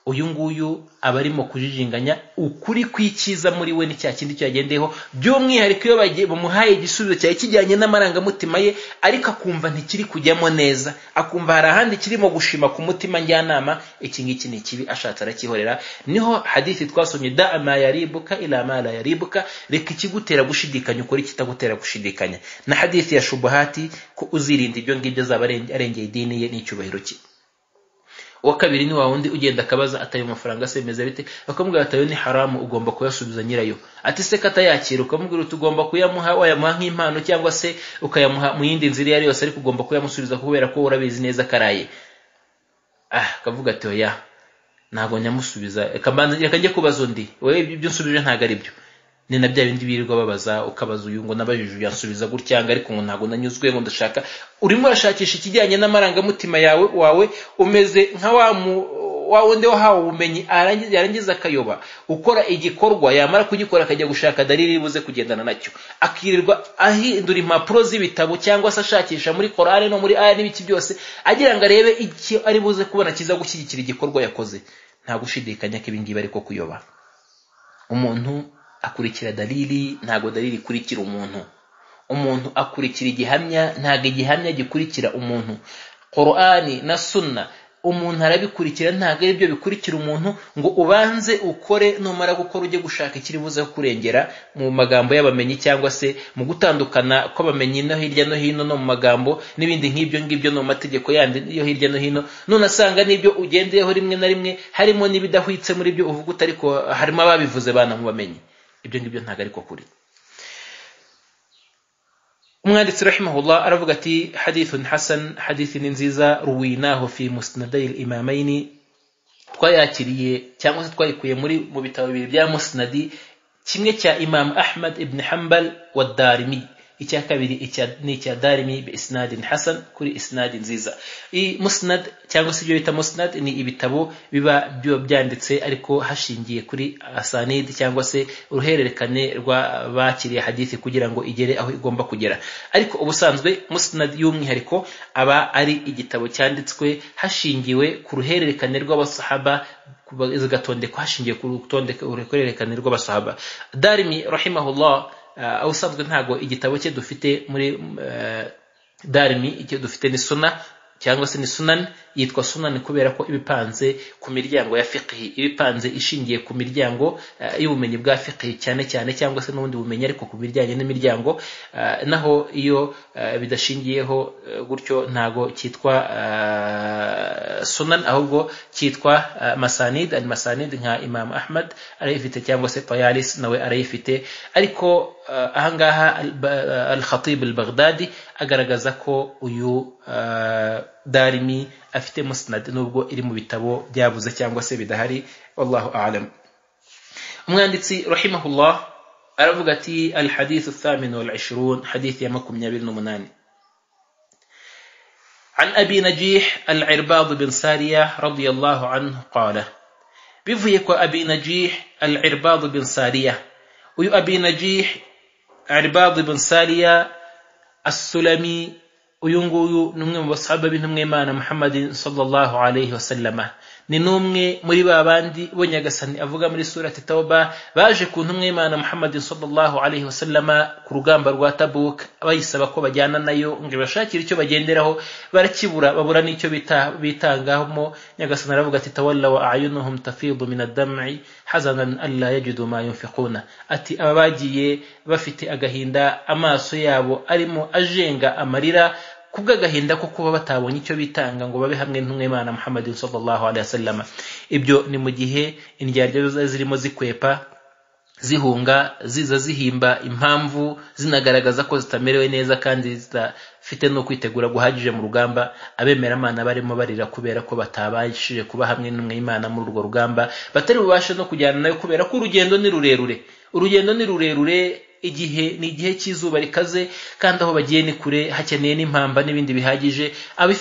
uyu nguyu aba arimo kujijinganya ukuri kw'icyiza muri we ni cya kindi cyagendeyeho by'umwihariko iyo bagiye bamuhaye igisubizo cyari kijyanye n'amarangamutima ye ariko akumva ntikiri kujyamo neza akumva hari ahandi kirimo gushima ku mutima njyanama iki ngiki ni ikibi ashatse arakihorera niho hadithi twasomye da ama yaribuka ila ma la yaribuka reka ikigutera gushidikanya ukora ikitagutera gushidikanya na hadithi ya shubuhati ko uzirinda ibyo ngibyo azaba arengeye idini ye n'icyubahiro cye uwa kabiri ni wa wundi ugenda akabaza atayo mafaranga se bimeze bite bakamubwira atayo ni haramu ugomba kuyasubiza nyirayo ati se katayakira ukamubwira uti ugomba kuyamuha wayamuha nk'impano cyangwa se ukayamuha mu yindi nzira iyo ari yose ariko ugomba kuyamusubiza kubera ko urabizi neza karaye ah akavuga ati oya ntabwo nyamusubiza reka njye kubaza undi wowe ibyo nsubije ntabwo ari byo ni na bya bindi birirwa babaza ukabaza uyu ngo nabajije uyansubiza gutyanga ariko ngo ntabwo nanyuzwe ngo ndashaka urimo urashakisha ikijyanye n'amarangamutima yawe wawe umeze nka wa wa wundi wahawe ubumenyi yarangiza akayoba ukora igikorwa yamara kugikora akajya gushaka dalili buze kugendana nacyo akirirwa ahindura impapuro z'ibitabo cyangwa se ashakisha muri korale no muri aya n'ibiki byose agira ngo arebe icyo ari buze kubona kiza gushyigikira igikorwa yakoze nta gushidikanya ko ibingibi ariko kuyoba umuntu akurikira dalili ntabwo dalili ikurikira umuntu umuntu akurikira igihamya ntabwo igihamya gikurikira umuntu korani na sunna umuntu arabikurikira ntabwo ari byo bikurikira umuntu ngo ubanze ukore numara gukora ujye gushaka ikiri buze kurengera mu magambo y'abamenyi cyangwa se mu gutandukana kw'abamenyi no hirya no hino no mu magambo n'ibindi nk'ibyo ngibyo no mu mategeko yandi yo hirya no hino none asanga n'ibyo ugendeyeho rimwe na rimwe harimo n'ibidahwitse muri byo uvuga utariko harimo ababivuze banamubamenye ibyo ngibyo ntabwo ariko kuri umwanditsi rahimahullah aravuga ati hadithun hasan hadithi ni nziza ruwinaho fi musnadai imamaini twayakiriye cyangwa se twayikuye muri mu bitabo bibiri bya musnadi kimwe cya imam ahmad ibn hambal wa darimi icya kabiri ni icya darimi bi isnadin hasan kuri isnadi nziza iyi musnad cyangwa se ibyo bita musnad ni ibitabo biba byo byanditse ariko hashingiye kuri asanid cyangwa se uruhererekane rw'abakiriye hadithi kugira ngo igere aho igomba kugera ariko ubusanzwe musnad y'umwihariko aba ari igitabo cyanditswe hashingiwe ku ruhererekane rw'abasahaba zigatondekwa hashingiye ku ruhererekane rw'abasahaba darimi rahimahullah ubusanzwe ntabwo igitabo cye dufite muri darimi icyo dufite ni suna cyangwa se ni sunani yitwa sunani kubera ko ibipanze ku miryango ya fiqhi ibipanze ishingiye ku miryango y'ubumenyi bwa fiqhi cyane cyane cyangwa se n'ubundi bumenyi ariko ku bijyanye n'imiryango naho iyo bidashingiyeho gutyo ntabwo cyitwa sunan ahubwo cyitwa masanid al masanid nka imam ahmad arayifite cyangwa se tayalis nawe arayifite ariko ahangaha al-khatib al-baghdadi agaragaza ko uyu darimi afite musnad nubwo iri mu bitabo byabuze cyangwa se bidahari wallahu a'lam umwanditsi rahimahullah aravuga ati al-hadith الثامن والعشرون حديث يا makumyabiri n'umunani عن أبي نجيح العرباض بن سارية رضي الله عنه قال bivuye kwa abi najih al-irbad bin sariya uyu abi najih irbad bin sariya as-sulami uyu nguyu ni umwe mu basahaba b'intumwa imana muhammadin sallallahu alayhi wasallama ni n'umwe muri ba bandi bo nyagasani avuga muri surati tauba baje ku ntumwa y'imana muhammadin sallallahu alayhi wasallama ku rugamba rwa tabuk bayisaba ko bajyana nayo ngo ibashakire icyo bagenderaho barakibura babura n'icyo bitangamo nyagasani aravuga ati tawalla wa ayunuhum tafidu min addam'i hazanan alla yajidu ma yunfiquna ati aba bagiye bafite agahinda amaso yabo arimo ajenga amarira kubw'agahinda ko kuba batabonye icyo bitanga ngo babe hamwe n'umwimana muhammadin sallallahu alaihi wasallam ibyo ni mu gihe indyarya zirimo zikwepa zihunga ziza zihimba impamvu zinagaragaza ko zitamerewe neza kandi zidafite no kwitegura guhagije mu rugamba abemeramana barimo barira kubera ko batabashije kuba hamwe n'umwimana muri urwo rugamba batari bubashe no kujyana nayo kubera ko urugendo ni rurerure urugendo ni rurerure igihe ni igihe cy'izuba rikaze kandi aho bagiye ni kure hakeneye n'impamba n'ibindi bihagije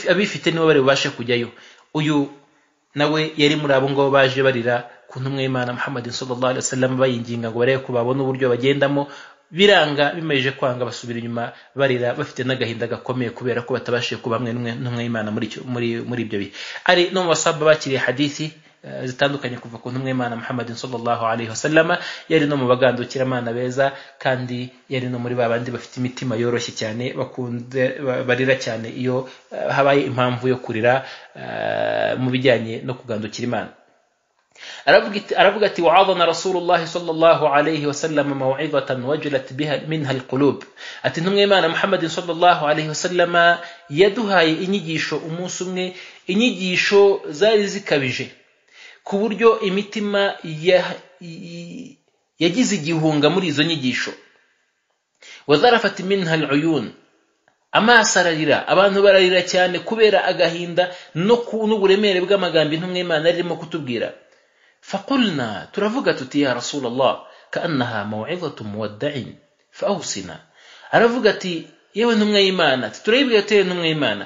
abifite nibo bari bubashe kujyayo uyu nawe yari muri abo ngabo baje barira ku ntumwa y'imana muhammadin sallallahu alaihi wasallam bayinginga ngo barebe ko babona uburyo bagendamo biranga bimaze kwanga basubira inyuma barira bafite n'agahinda gakomeye kubera ko batabashije kuba hamwe n'umwe y'imana muri ibyo bihe ari no mu basaba bakiriye hadithi eh, zitandukanye kuva ku ntumwa y'imana muhammadin sallallahu alaihi wasallama yari no mu bagandukiramana beza kandi yari no muri ba bandi bafite imitima yoroshye cyane bakunze ba- barira cyane iyo eh, habaye impamvu yo kurira eh, mu bijyanye no kugandukira imana aravuga iti- aravuga ati waadhana rasulullahi sallallahu alayhi wasallam mawidatan wajilat biha minha alqulub ati ntumwe imana muhammadin sallallahu alayhi wasallam yaduhaye inyigisho umunsi umwe inyigisho zari zikabije ku buryo imitima ya- i- yagize igihunga muri izo nyigisho wadharafat minha aluyun amaso ararira abantu bararira cyane kubera agahinda no ku- n'uburemere bw'amagambo intumwe imana yari irimo kutubwira فقلنا ترافقت يا رسول الله كأنها موعظة مودع فأوصنا aravuga yewe ntumwa y'imana ati turayibwira tuyewe ntumwa y'imana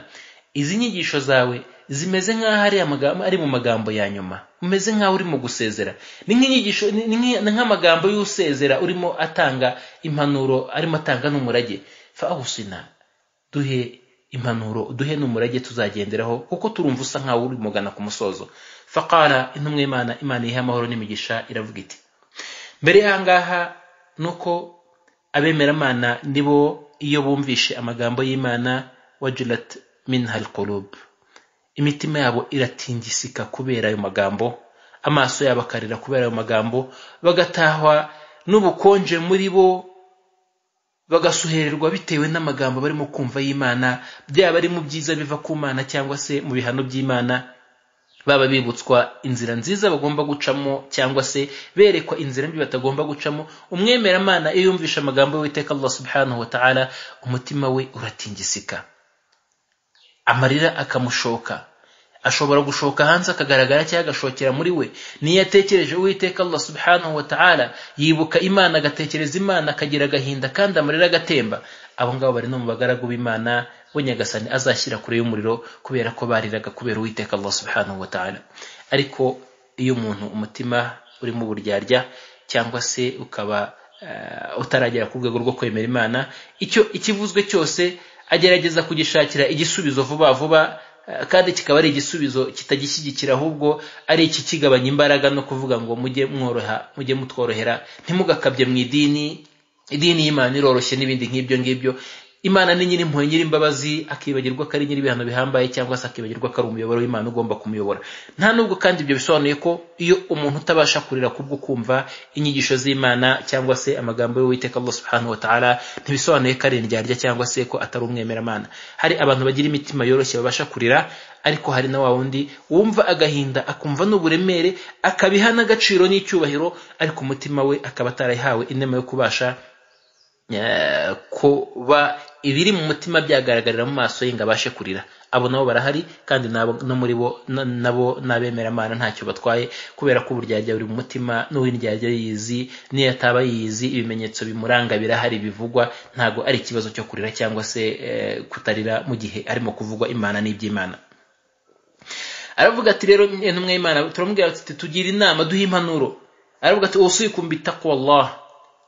izi nyigisho zawe zimeze nk'aho ari amagambo ari mu magambo ya nyuma umeze nk'aho urimo gusezera ni nk'inyigisho ni- ni nk'i- ni nk'amagambo y'usezera urimo atanga impanuro arimo atanga n'umurage fawusina duhe impanuro duhe n'umurage tuzagenderaho kuko turumva usa nk'aho uri mugana ku musozo faqara intumwa y'imana imana ihe amahoro n'imigisha iravuga iti mbere y'ahangaha ni uko abemeramana nibo iyo bumvishe amagambo y'imana wajilat minha alqulub imitima yabo iratingisika kubera ayo magambo amaso yabo akarira kubera ayo magambo bagatahwa n'ubukonje muri bo bagasuhererwa bitewe n'amagambo barimo kumva y'imana byaba ari mu byiza biva ku mana cyangwa se mu bihano by'imana baba bibutswa inzira nziza bagomba gucamo cyangwa se berekwa inzira mbi batagomba gucamo umwemeramana iyo yumvisha amagambo y'uwiteka allah subhanahu wa ta'ala umutima we uratingisika amarira akamushoka ashobora gushoka hanze akagaragara cyangwa agashokera muri we niyo yatekereje uwiteka allah subhanahu wa ta'ala yibuka imana agatekereza imana akagira agahinda kandi amarira agatemba abo ngabo bari no mu bagaragu b'imana we nyagasani azashyira kure y'umuriro kubera ko bariraga kubera uwiteka allah subhanahu wa ta'ala ariko iyo umuntu umutima urimo uburyarya cyangwa se ukaba eh, utaragera ku rwego rwo kwemera imana icyo ikivuzwe cyose agerageza kugishakira igisubizo vuba vuba eh, kandi kikaba ari igisubizo kitagishyigikira ahubwo ari iki kigabanya imbaraga no kuvuga ngo mujye mworoha mujye mutworohera ntimugakabye mu idini idini y'imana iroroshye n'ibindi nk'ibyo ngibyo imana ni nyir'impuhwe nyir'imbabazi akibagirwa ko ari nyir'ibihano bihambaye cyangwa se akibagirwa ko ari umuyoboro w'imana ugomba kumuyobora nta nubwo kandi ibyo bisobanuye ko iyo umuntu utabasha kurira kubwo kumva inyigisho z'imana cyangwa se amagambo y'uwiteka allah subhanahu wa ta'ala ntibisobanuye ko ari indyarya cyangwa se ko atari umwemeramana hari abantu bagira imitima yoroshye babasha kurira ariko hari na wa wundi wumva agahinda akumva n'uburemere akabiha n'agaciro n'icyubahiro ariko umutima we akaba atarayihawe inema yo kubasha Eh, kuba ibiri mu mutima byagaragarira mu maso ye ngo abashe kurira abo nabo barahari kandi nabo no muri bo na- nabo n'abemeramana ntacyo batwaye kubera ko uburyarya buri mu mutima n'uw'indyarya yizi n'iyo ataba yizi ibimenyetso bimuranga birahari bivugwa ntabwo ari ikibazo cyo kurira cyangwa se eh, kutarira mu gihe arimo kuvugwa imana n'iby'imana aravuga ati rero intumwa y'imana turamubwira ati tugira inama duhe impanuro aravuga ati usikum bitaqwallah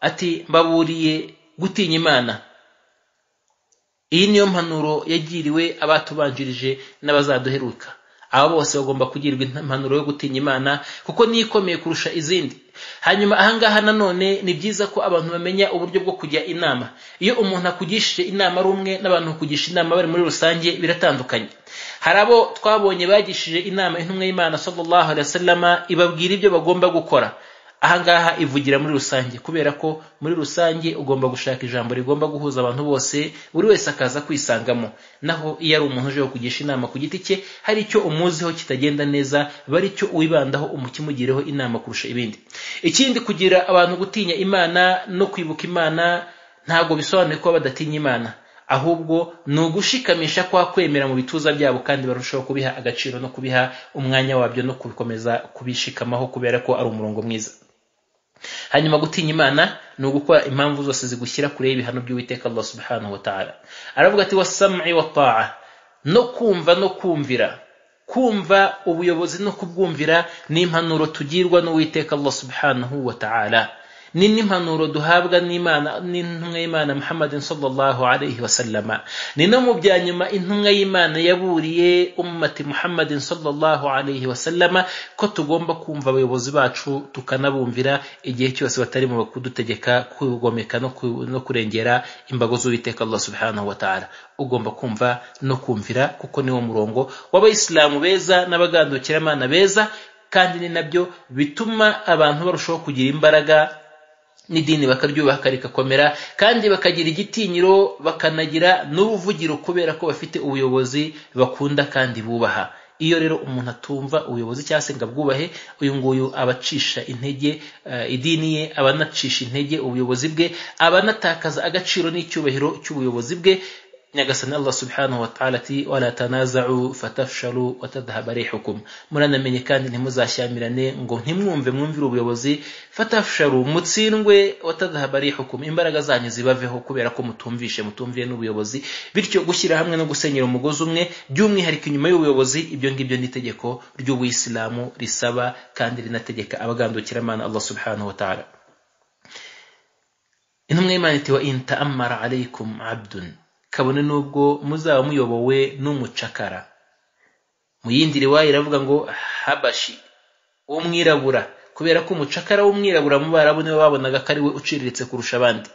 ati mbaburiye gutinya imana iyi niyo mpanuro yagiriwe abatubanjirije n'abazaduheruka aba bose bagomba kugirirwa impanuro yo gutinya imana kuko niyo ikomeye kurusha izindi hanyuma ahangaha nanone ni byiza ko abantu bamenya uburyo bwo kujya inama iyo umuntu akugishije inama ari umwe n'abantu bakugisha inama bari muri rusange biratandukanye hari abo twabonye bagishije inama intumwa y'imana sallallahu alaihi wasallama ibabwira ibyo bagomba gukora ahangaha ivugira muri rusange kubera ko muri rusange ugomba gushaka ijambo rigomba guhuza abantu bose buri wese akaza kwisangamo naho iyo ari umuntu uje kugisha inama ku giti cye hari icyo umuziho kitagenda neza bari cyo wibandaho umukimugireho inama kurusha ibindi ikindi kugira abantu gutinya imana no kwibuka imana ntabwo bisobanuye kuba badatinya imana ahubwo ni ugushikamisha kwa kwemera mu bituza byabo kandi barushaho kubiha agaciro no kubiha umwanya wabyo no kubikomeza kubishikamaho kubera ko ari umurongo mwiza hanyuma gutinya imana ni ugukora impamvu zose zigushyira kure y'ibihano by'uwiteka allah subhanahu wa ta'ala aravuga ati wasam'i wa ta'a no kumva no kumvira kumva ubuyobozi no kubwumvira ni impanuro tugirwa n'uwiteka allah subhanahu wa ta'ala ni n'impanuro duhabwa n'imana n'intumwa y'imana muhammadin sallallahu alaihi wasallama ni no mu bya nyuma intumwa y'imana yaburiye ummati muhammadin sallallahu alaihi wasallama ko tugomba kumva abayobozi bacu tukanabumvira igihe cyose batari mu kudutegeka kugomeka no ku- no kurengera imbago z'uwiteka allah subhanahu wa ta'ala ugomba kumva no kumvira kuko niwo murongo w'abayisilamu beza n'abagandukiramanana beza kandi ni nabyo bituma abantu barushaho kugira imbaraga n'idini bakaryubaha rigakomera kandi bakagira igitinyiro bakanagira n'ubuvugiro kubera ko bafite ubuyobozi bakunda kandi bubaha iyo rero umuntu atumva ubuyobozi cyangwa se ngo abwubahe uyu nguyu abacisha intege eh, idini ye aba anacisha intege ubuyobozi bwe aba anatakaza agaciro n'icyubahiro cy'ubuyobozi bwe nyagasani allah subhanahu wa ta'ala ati wala tanaza'u fatafshalu wa tadhhaba rihukum muranamenye kandi ntimuzashyamirane ngo ntimwumve mwumvire ubuyobozi fatafshalu mutsindwe wa tadhhaba rihukum imbaraga zanyu zibaveho kubera ko mutumvishe mutumviye n'ubuyobozi bityo gushyira hamwe no gusenyera umugozi umwe by'umwihariko inyuma y'ubuyobozi ibyo ngibyo ni itegeko ry'ubuyisilamu risaba kandi rinategeka abagandukiramana allah subhanahu wa ta'ala intumwa y'imana iti wa in ta'ammara alaykum abdun kabone n'ubwo muzaba muyobowe n'umucakara mu yindi riwaya iravuga ngo habashi w'umwirabura kubera ko umucakara w'umwirabura mu barabu niwe babonaga ko ari we uciriritse kurusha abandi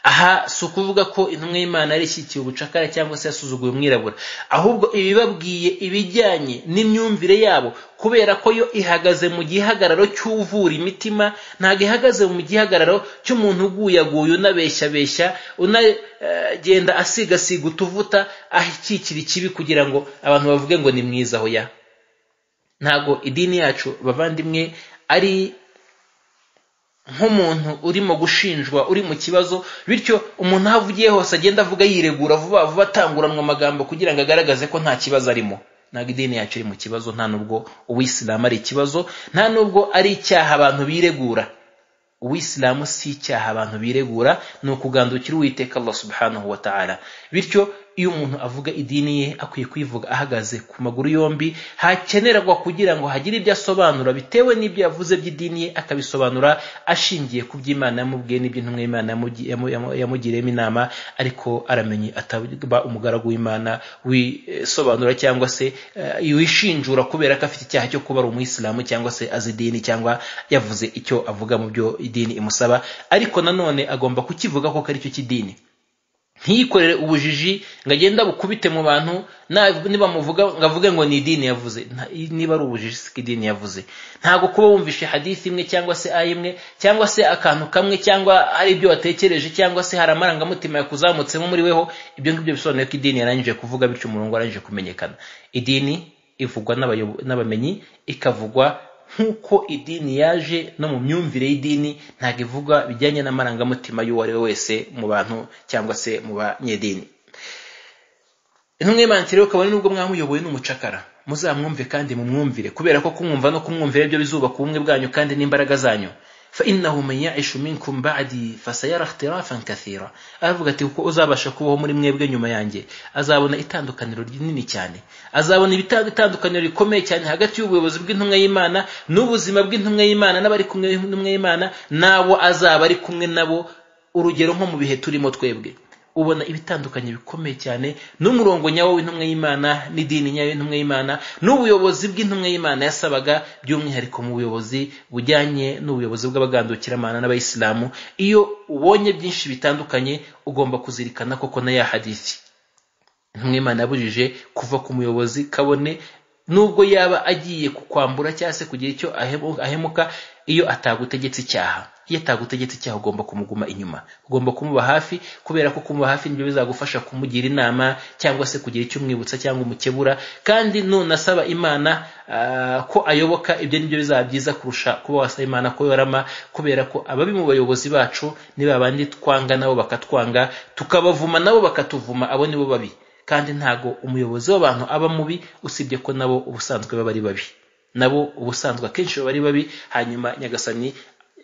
aha si ukuvuga ko intumwa y'imana yarishyigikiye ubucakara cyangwa se yasuzuguye umwirabura ahubwo ibibabwiye ibijyanye n'imyumvire yabo kubera ko yo ihagaze mu gihagararo cy'uvura imitima ntabwo ihagaze mu gihagararo cy'umuntu uguyaguye unabeshyabeshya unagenda asigasiga utuvuta akikira ikibi kugira ngo abantu bavuge ngo ni mwiza aho ya ntabwo idini yacu bavandimwe ari nk'umuntu urimo gushinjwa uri mu kibazo bityo umuntu aho avugiye hose agenda avuga yiregura vuba vuba atanguranwa amagambo kugira ngo agaragaze ko nta kibazo arimo ntabwo idini yacu iri mu kibazo nta nubwo uwisilamu ari ikibazo nta nubwo ari icyaha abantu biregura uwisilamu si icyaha abantu biregura ni ukugandukira uwiteka allah subhanahu wa ta'ala bityo iyo umuntu avuga idini ye akwiye kuyivuga ahagaze ku maguru yombi hakenerwa kugira ngo hagire ibyo asobanura bitewe n'ibyo yavuze by'idini ye akabisobanura ashingiye ku by'imana yamubwiye n'ibyo intumwa y'imana yamugi- yamu- yamu- yamugiriyemo inama ariko aramenye ataba umugaragu w'imana wisobanura cyangwa se eh, wishinjura kubera ko afite icyaha cyo kuba ari umuyisilamu cyangwa se azi idini cyangwa yavuze icyo avuga mu byo idini imusaba ariko nanone agomba kukivuga ko ari cyo cy'idini ntiyikorere ubujiji ngo agende bukubite mu bantu na- nibamuvuga ngo avuge ngo ni idini yavuze Nta- niba ari ubujiji siko idini yavuze ntabwo kuba wumvishe hadisi imwe cyangwa se aya imwe cyangwa se akantu kamwe cyangwa hari ibyo watekereje cyangwa se hari amarangamutima yakuzamutsemo muri weho ibyo ngibyo bisobanuye ko idini yarangije kuvuga bityo umurongo warangije kumenyekana idini ivugwa n'abayobo- n'abamenyi ikavugwa nk'uko idini yaje no mu myumvire y'idini ntabwo ivugwa bijyanye n'amarangamutima y'uwo ari we wese mu bantu cyangwa se mu banyedini intumwa y'imana ati rero kabone nubwo mwamuyoboye n'umucakara muzamwumve kandi mumwumvire kubera ko kumwumva no kumwumvira byo bizubaka ubumwe bwanyu kandi n'imbaraga zanyu fainahu man yaishu minkum badi fasayara ikhtirafan kathira aravuga ati kuko uzabasha kubaho muri mwebwe nyuma yanjye azabona itandukaniro rinini cyane azabona ibita- itandukaniro rikomeye cyane hagati y'ubuyobozi bw'intumwa y'imana n'ubuzima bw'intumwa y'imana n'abari kumwe n'intumwa y'imana n'abo azaba ari kumwe nabo urugero nko mu bihe turimo twebwe ubona ibitandukanye bikomeye cyane n'umurongo nyawo w'intumwa y'imana n'idini nyayo y'intumwa y'imana n'ubuyobozi bw'intumwa y'imana yasabaga by'umwihariko mu buyobozi bujyanye n'ubuyobozi bw'abagandukiramana n'abayisilamu iyo ubonye byinshi bitandukanye ugomba kuzirikana koko na ya hadithi intumwa y'imana yabujije kuva ku muyobozi kabone nubwo yaba agiye kukwambura cyangwa se kugira icyo ahemu- ahemuka iyo atagutegetse icyaha iyo atagutegetse icyaha ugomba kumuguma inyuma ugomba kumuba hafi kubera ko kumuba hafi nibyo bizagufasha kumugira inama cyangwa se kugira icyo umwibutsa cyangwa umukebura kandi nunasaba imana ah, ko ayoboka ibyo nibyo bizaba byiza kurusha kuba wasaba imana ko yorama kubera ko ababi mu bayobozi bacu ni babandi twanga nabo bakatwanga tukabavuma nabo bakatuvuma abo nibo babi kandi ntago umuyobozi w'abantu aba mubi usibye ko nabo ubusanzwe baba ari babi nabo ubusanzwe akenshi baba ari babi hanyuma nyagasani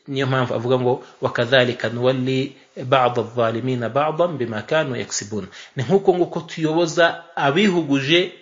niyo mpamvu avuga ngo wakadhalika nuwalli bada dhalimina badan bima kanu yaksibun ni nk'uko nguko tuyoboza abihuguje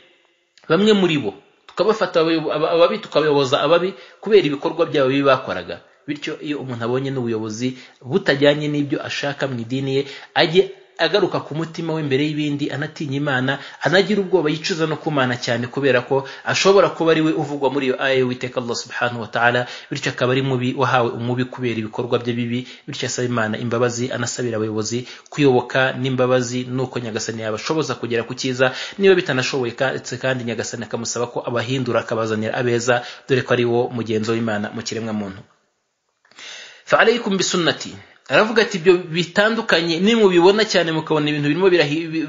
bamwe muri bo tukabafata ababi ababi tukabayoboza ababi kubera ibikorwa byabo bibi bakoraga bityo iyo umuntu abonye n'ubuyobozi butajyanye n'ibyo ashaka mu idini ye ajye agaruka ku mutima we imbere y'ibindi anatinya imana anagira ubwoba yicuza no kumana cyane kubera ko ashobora kuba ari we uvugwa muri iyo aya y'uwiteka allah subhanahu wa ta'ala bityo akaba ari mubi wahawe umubi kubera ibikorwa bye bibi bityo asaba imana imbabazi anasabira abayobozi kuyoboka n'imbabazi nuko nyagasani yabashoboza kugera ku cyiza niba bitanashoboye ndetse kandi nyagasani akamusaba ko abahindura akabazanira abeza dore ko ari wo mugenzo w'imana mu kiremwamuntu فعليكم بسنتي aravuga ati ibyo bitandukanye nimubibona cyane mukabona ibintu birimo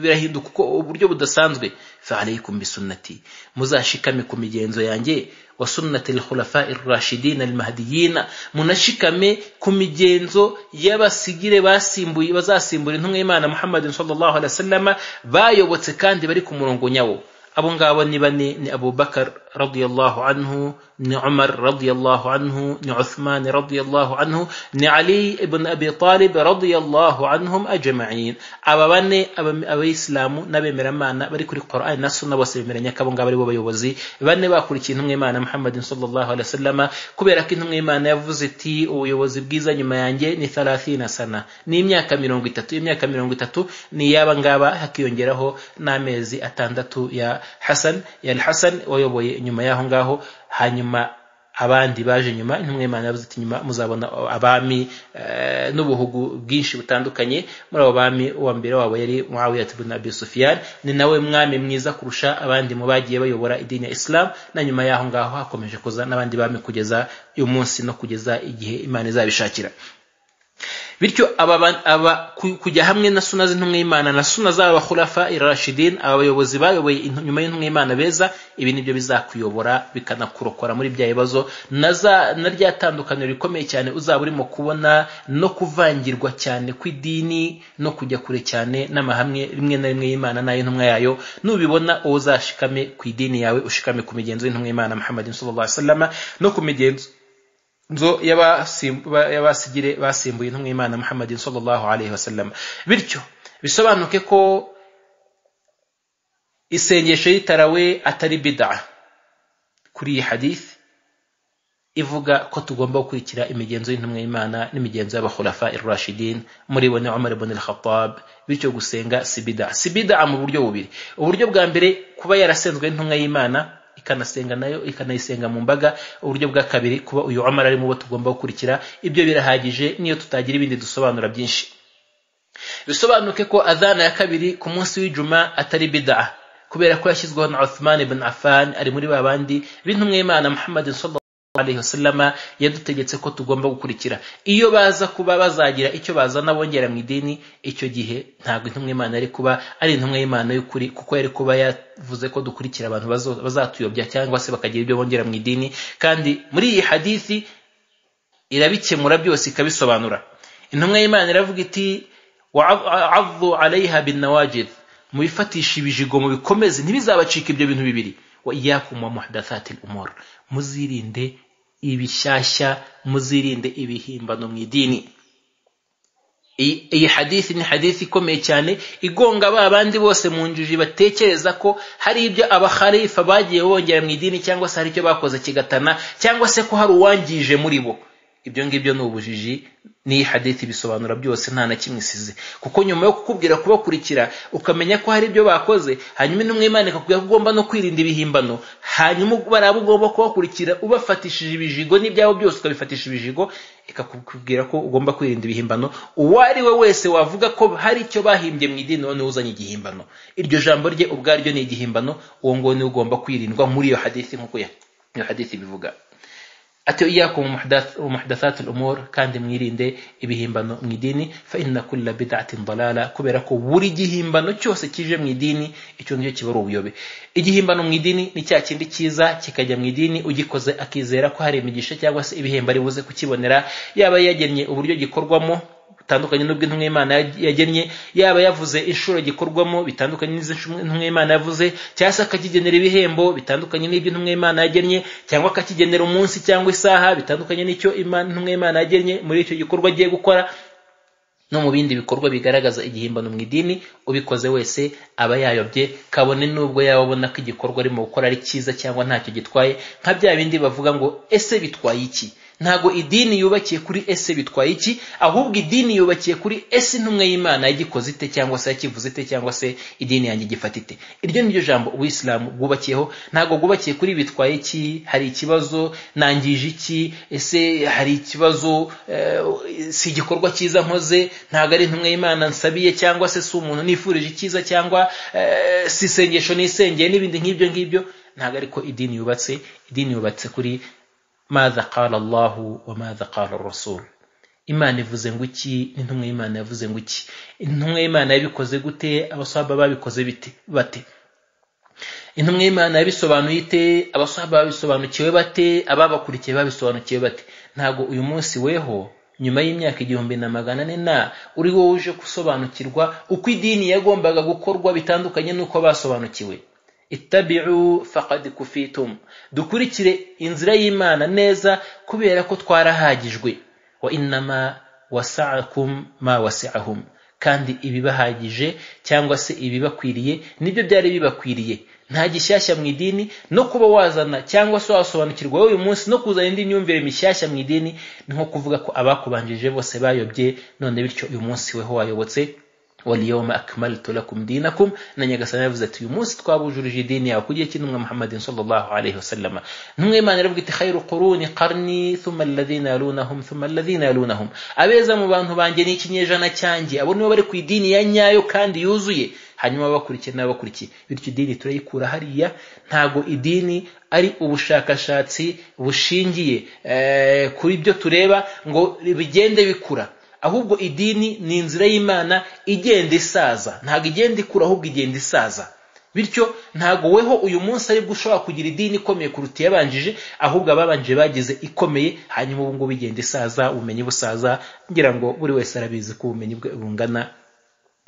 birahinduka uko uburyo budasanzwe faalaikum bisunnati muzashikame ku migenzo yanjye wa sunnati lkhulafai rashidin almahdiyina munashikame ku migenzo y'abasigire basimbuye bazasimbura intumwa y'imana muhammadin sallallahu alaihi wasallama bayobotse kandi bari ku murongo nyawo abo ngabo ni bane ni abubakar radiyallahu anhu ni umar radiyallahu anhu ni uthman radiyallahu anhu ni ali ibn abi talib radiyallahu anhum ajma'in aba bane abayisilamu n'abemeramana bari kuri qur'an na sunna bose bemeranya ko abo ngabo ari bo bayobozi bane bakurikiye intumwa y'imana muhammadin sallallahu alaihi wasallama kubera ko intumwa y'imana yavuze iti ubuyobozi bwiza nyuma yanjye ni 30 sana ni imyaka mirongo itatu imyaka mirongo itatu ni iy'aba ngaba hakiyongeraho n'amezi atandatu ya hasan ya hasan wayoboye nyuma y'aho ngaho hanyuma abandi baje nyuma intumwa y'imana yavuze ati nyuma muzabona abami n'ubuhugu bwinshi butandukanye muri abo bami uwa mbere wabo yari muawiyat ibn abi sufyan ni nawe mwami mwiza kurusha abandi mu bagiye bayobora idini ya islam na nyuma y'aho ngaho hakomeje kuza n'abandi bami kugeza uyu munsi no kugeza igihe imana izabishakira bityo aba kujya hamwe na suna z'intumwa y'imana na suna z'aba khulafa irashidin aba bayobozi bayoboye nyuma y'intumwa y'imana beza ibi nibyo bizakuyobora bikanakurokora muri bya bibazo na rya tandukaniro rikomeye cyane uzaba urimo kubona no kuvangirwa cyane kw'idini no kujya kure cyane n'amahamwe rimwe na rimwe y'imana n'ay'intumwa yayo nubibona uwo uzashikame ku idini yawe ushikame ku migenzo y'intumwa y'imana muhammadin sallallahu alaihi wasallam no ku migenzo nzo y'abasigire basimbuye intumwa y'imana muhammadin sallallahu alaihi wasallam bityo bisobanuke ko isengesho y'itarawe atari bid'a kuri iyi hadith ivuga ko tugomba gukurikira imigenzo y'intumwa y'imana n'imigenzo y'abakhulafa irashidin muri bo ni umar ibn al-khattab bityo gusenga si bid'a si bid'a mu buryo bubiri uburyo bwa mbere kuba yarasenzwe n'intumwa y'imana ikanasenga nayo ikanayisenga mu mbaga uburyo bwa kabiri kuba uyu amara ari mu bo tugomba gukurikira ibyo birahagije niyo tutagira ibindi dusobanura byinshi bisobanuke ko adhana ya kabiri ku munsi w'ijuma atari bidaa kubera ko yashyizweho na Uthman ibn Affan ari muri ba bandi b'intumwa y'Imana Muhammad alaihi wasallama yadutegetse ko tugomba gukurikira iyo baza kuba bazagira icyo bazana bongera mu idini icyo gihe ntabwo intumwa y'imana yari kuba ari intumwa y'imana y'ukuri kuko yari kuba yavuze ko dukurikira abantu bazatuyobya cyangwa se bakagira ibyo bongera mu idini kandi muri iyi hadithi irabikemura byose ikabisobanura intumwa y'imana iravuga iti wa avu alaiha bin nawajid mubifatisha ibijigo mubikomeze ntibizabacika ibyo bintu bibiri wa iyakum wa muhdathatil umur muzirinde ibishyashya muzirinde ibihimbano mu idini iyi hadithi ni hadithi ikomeye cyane igonga ba bandi bose mu njiji batekereza ko hari ibyo abakharifa bagiye bongera mu idini cyangwa se hari icyo bakoze kigatana cyangwa se ko hari uwangije muri bo ibyo ngibyo ni ubujiji n'iyi hadithi bisobanura byose nta na kimwe isize kuko nyuma yo kukubwira kubakurikira ukamenya ko hari ibyo bakoze hanyuma intumwa imana ikakubwira ko ugomba no kwirinda ibihimbano hanyuma baraba ugomba kubakurikira ubafatishije ibijigo n'ibyabo byose ukabifatisha ibijigo ikakubwira ko ugomba kwirinda ibihimbano uwo ari we wese wavuga ko hari icyo bahimbye mu idini noneho uzanye igihimbano iryo jambo rye ubwaryo ni igihimbano uwo nguwo niwe ugomba kwirindwa muri iyo hadithi nk'uko iyo hadithi bivuga ati iyakum muhdathat al-umur kandi mwirinde ibihimbano mu idini fa inna kulla bid'atin dalala kubera ko buri gihimbano cyose kije mu idini icyo ngicyo kiba ari ubuyobe igihimbano mu idini ni cya kindi cyiza kikajya mu idini ugikoze akizera ko hari imigisha cyangwa se ibihembo ari buze kukibonera yaba yagennye uburyo gikorwamo bitandukanye n'ubwo intumwa y'imana yagennye yaba yavuze inshuro gikorwamo bitandukanye n'izo intumwa y'imana yavuze cyangwa se akakigenera ibihembo bitandukanye n'ibyo intumwa y'imana yagennye cyangwa akakigenera umunsi cyangwa isaha bitandukanye n'icyo intumwa y'imana yagennye muri icyo gikorwa agiye gukora no mu bindi bikorwa bigaragaza igihimbano mu idini ubikoze wese aba yayobye kabone n'ubwo yaba abona ko igikorwa arimo gukora ari cyiza cyangwa ntacyo gitwaye nka bya bindi bavuga ngo ese bitwaye iki ntabwo idini yubakiye kuri ese bitwaye iki ahubwo idini yubakiye kuri ese intumwa y'imana yagikoze ite cyangwa se yakivuze ite cyangwa se idini yanjye igifata ite iryo ni ryo jambo ubuyisilamu bwubakiyeho ntabwo bwubakiye kuri bitwaye iki hari ikibazo nangije iki ese hari ikibazo eh, si igikorwa cyiza nkoze ntabwo ari intumwa y'imana nsabiye cyangwa se si umuntu nifurije icyiza cyangwa eh, si isengesho nisengeye n'ibindi nk'ibyo ngibyo ntabwo ariko idini yubatse idini yubatse kuri maza qala allahu wa maza qala rasul imana ivuze ngo iki n'intumwa y'imana yavuze ngo iki intumwa y'imana yabikoze gute abasahaba babikoze bite bate intumwa y'imana yabisobanuye ite abasahaba babisobanukiwe bate ababakurikiye babisobanukiwe bate ntabwo uyu munsi weho nyuma y'imyaka igihumbi na magana ane na uri wowe uje gusobanukirwa uko idini yagombaga gukorwa bitandukanye n'uko basobanukiwe ittabi'u faqad kufitum dukurikire inzira y'imana neza kubera ko twarahagijwe wa innama wasa'akum ma wasi'ahum kandi ibibahagije cyangwa se ibibakwiriye nibyo byari bibakwiriye nta gishyashya mu idini no kuba wazana cyangwa se wasobanukirwa wowe uyu munsi no kuzana indi myumvire mishyashya mu idini ni nko kuvuga ko abakubanjije bose bayobye none bityo uyu munsi weho wayobotse waliyoma akmaltu lakum dinakum na nyagasani yavuze ati uyu munsi twabujurije idini yawe kugira iki ntumwa muhammadin sallallahu alayhi wasallama ntumwa y'imana iravuga iti khairu quruni qarni thumma alladhina yalunahum thumma alladhina yalunahum abeza mu bantu banjye ni ikinyejana cyanjye abo nibo bari ku idini ya nyayo kandi yuzuye hanyuma abakurikiye n'abakurikiye bityo idini turayikura hariya ntabwo idini ari ubushakashatsi bushingiye kuri byo tureba ngo bigende bikura ahubwo idini ni inzira y'imana igenda isaza ntabwo igenda ikura ahubwo igenda isaza bityo ntabwo weho uyu munsi aribwo ushobora kugira idini ikomeye kuruta iyabanjije ahubwo ababanjije bagize ikomeye hanyuma ubu ngubu igenda isaza ubumenyi busaza ngira ngo buri wese arabizi ko ubumenyi bwe bungana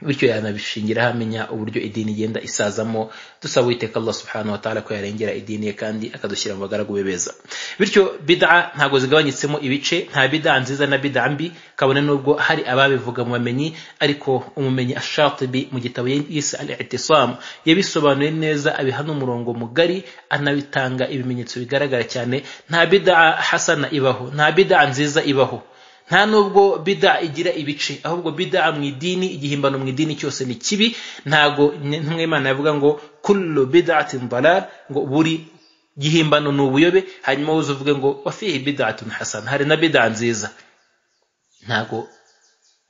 bityo yanabishingiraho amenya uburyo idini igenda isazamo dusaba uwiteka allah subhanahu wa ta'ala ko yarengera idini ye kandi akadushyira mu bagaragu be beza bityo bid'a ntabwo zigabanyitsemo ibice nta bid'a nziza na bid'a mbi kabone n'ubwo hari ababivuga mu bamenyi ariko umumenyi ashatibi mu gitabo yise al itisam yabisobanuye neza abihana umurongo mugari anabitanga ibimenyetso bigaragara cyane nta bid'a hasana ibaho nta bid'a nziza ibaho nta nubwo bida igira ibice ahubwo bida mu idini igihimbano mu idini cyose ni kibi ntago ntumwe imana yavuga ngo kullu bid'atin dalal ngo buri gihimbano ni ubuyobe hanyuma wowe uvuge ngo wafihi bid'atun hasana hari na bida nziza ntago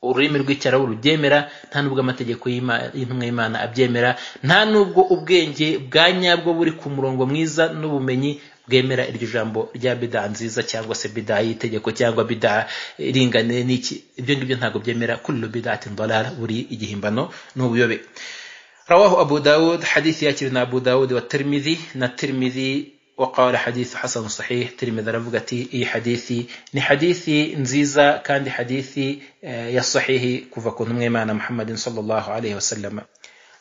ururimi rw'icyarabu rubyemera nta nubwo amategeko y'intumwa y'imana abyemera nta nubwo ubwenge bwa nyabwo buri ku murongo mwiza n'ubumenyi bwemera iryo jambo rya bida nziza cyangwa se bida y'itegeko cyangwa bida iringaniye n'iki ibyo ngibyo ntabwo byemera kullu bid'atin dalala buri igihimbano n'ubuyobe رواه أبو داود حديث ياتي أبو داود والترمذي الترمذي وقال حديث حسن صحيح ترمذي رفقتي اي حديثي ni hadithi nziza kandi hadithi ya sahihi kuva ku ntumwe imana muhammadin sallallahu alaihi wasallama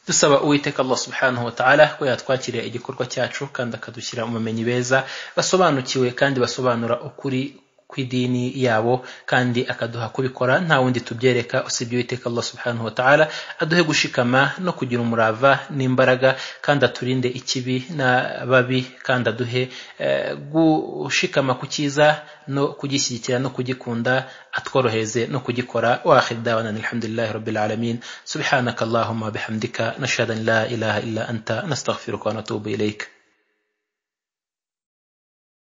dusaba uwiteka allah subhanahu wa ta'ala ko yatwakirira igikorwa cyacu kandi akadushyira ubumenyi beza basobanukiwe kandi basobanura ukuri kw'idini yabo kandi akaduha kubikora nta wundi tubyereka usibye uwiteka allah subhanahu wa ta'ala aduhe gushikama no kugira umurava n'imbaraga kandi aturinde ikibi n'ababi kandi aduhe gushikama ku cyiza no kugishyigikira no kugikunda atworohereze no kugikora واخر دعوانا الحمد لله رب العالمين سبحانك اللهم وبحمدك نشهد ان لا اله الا انت نستغفرك ونتوب اليك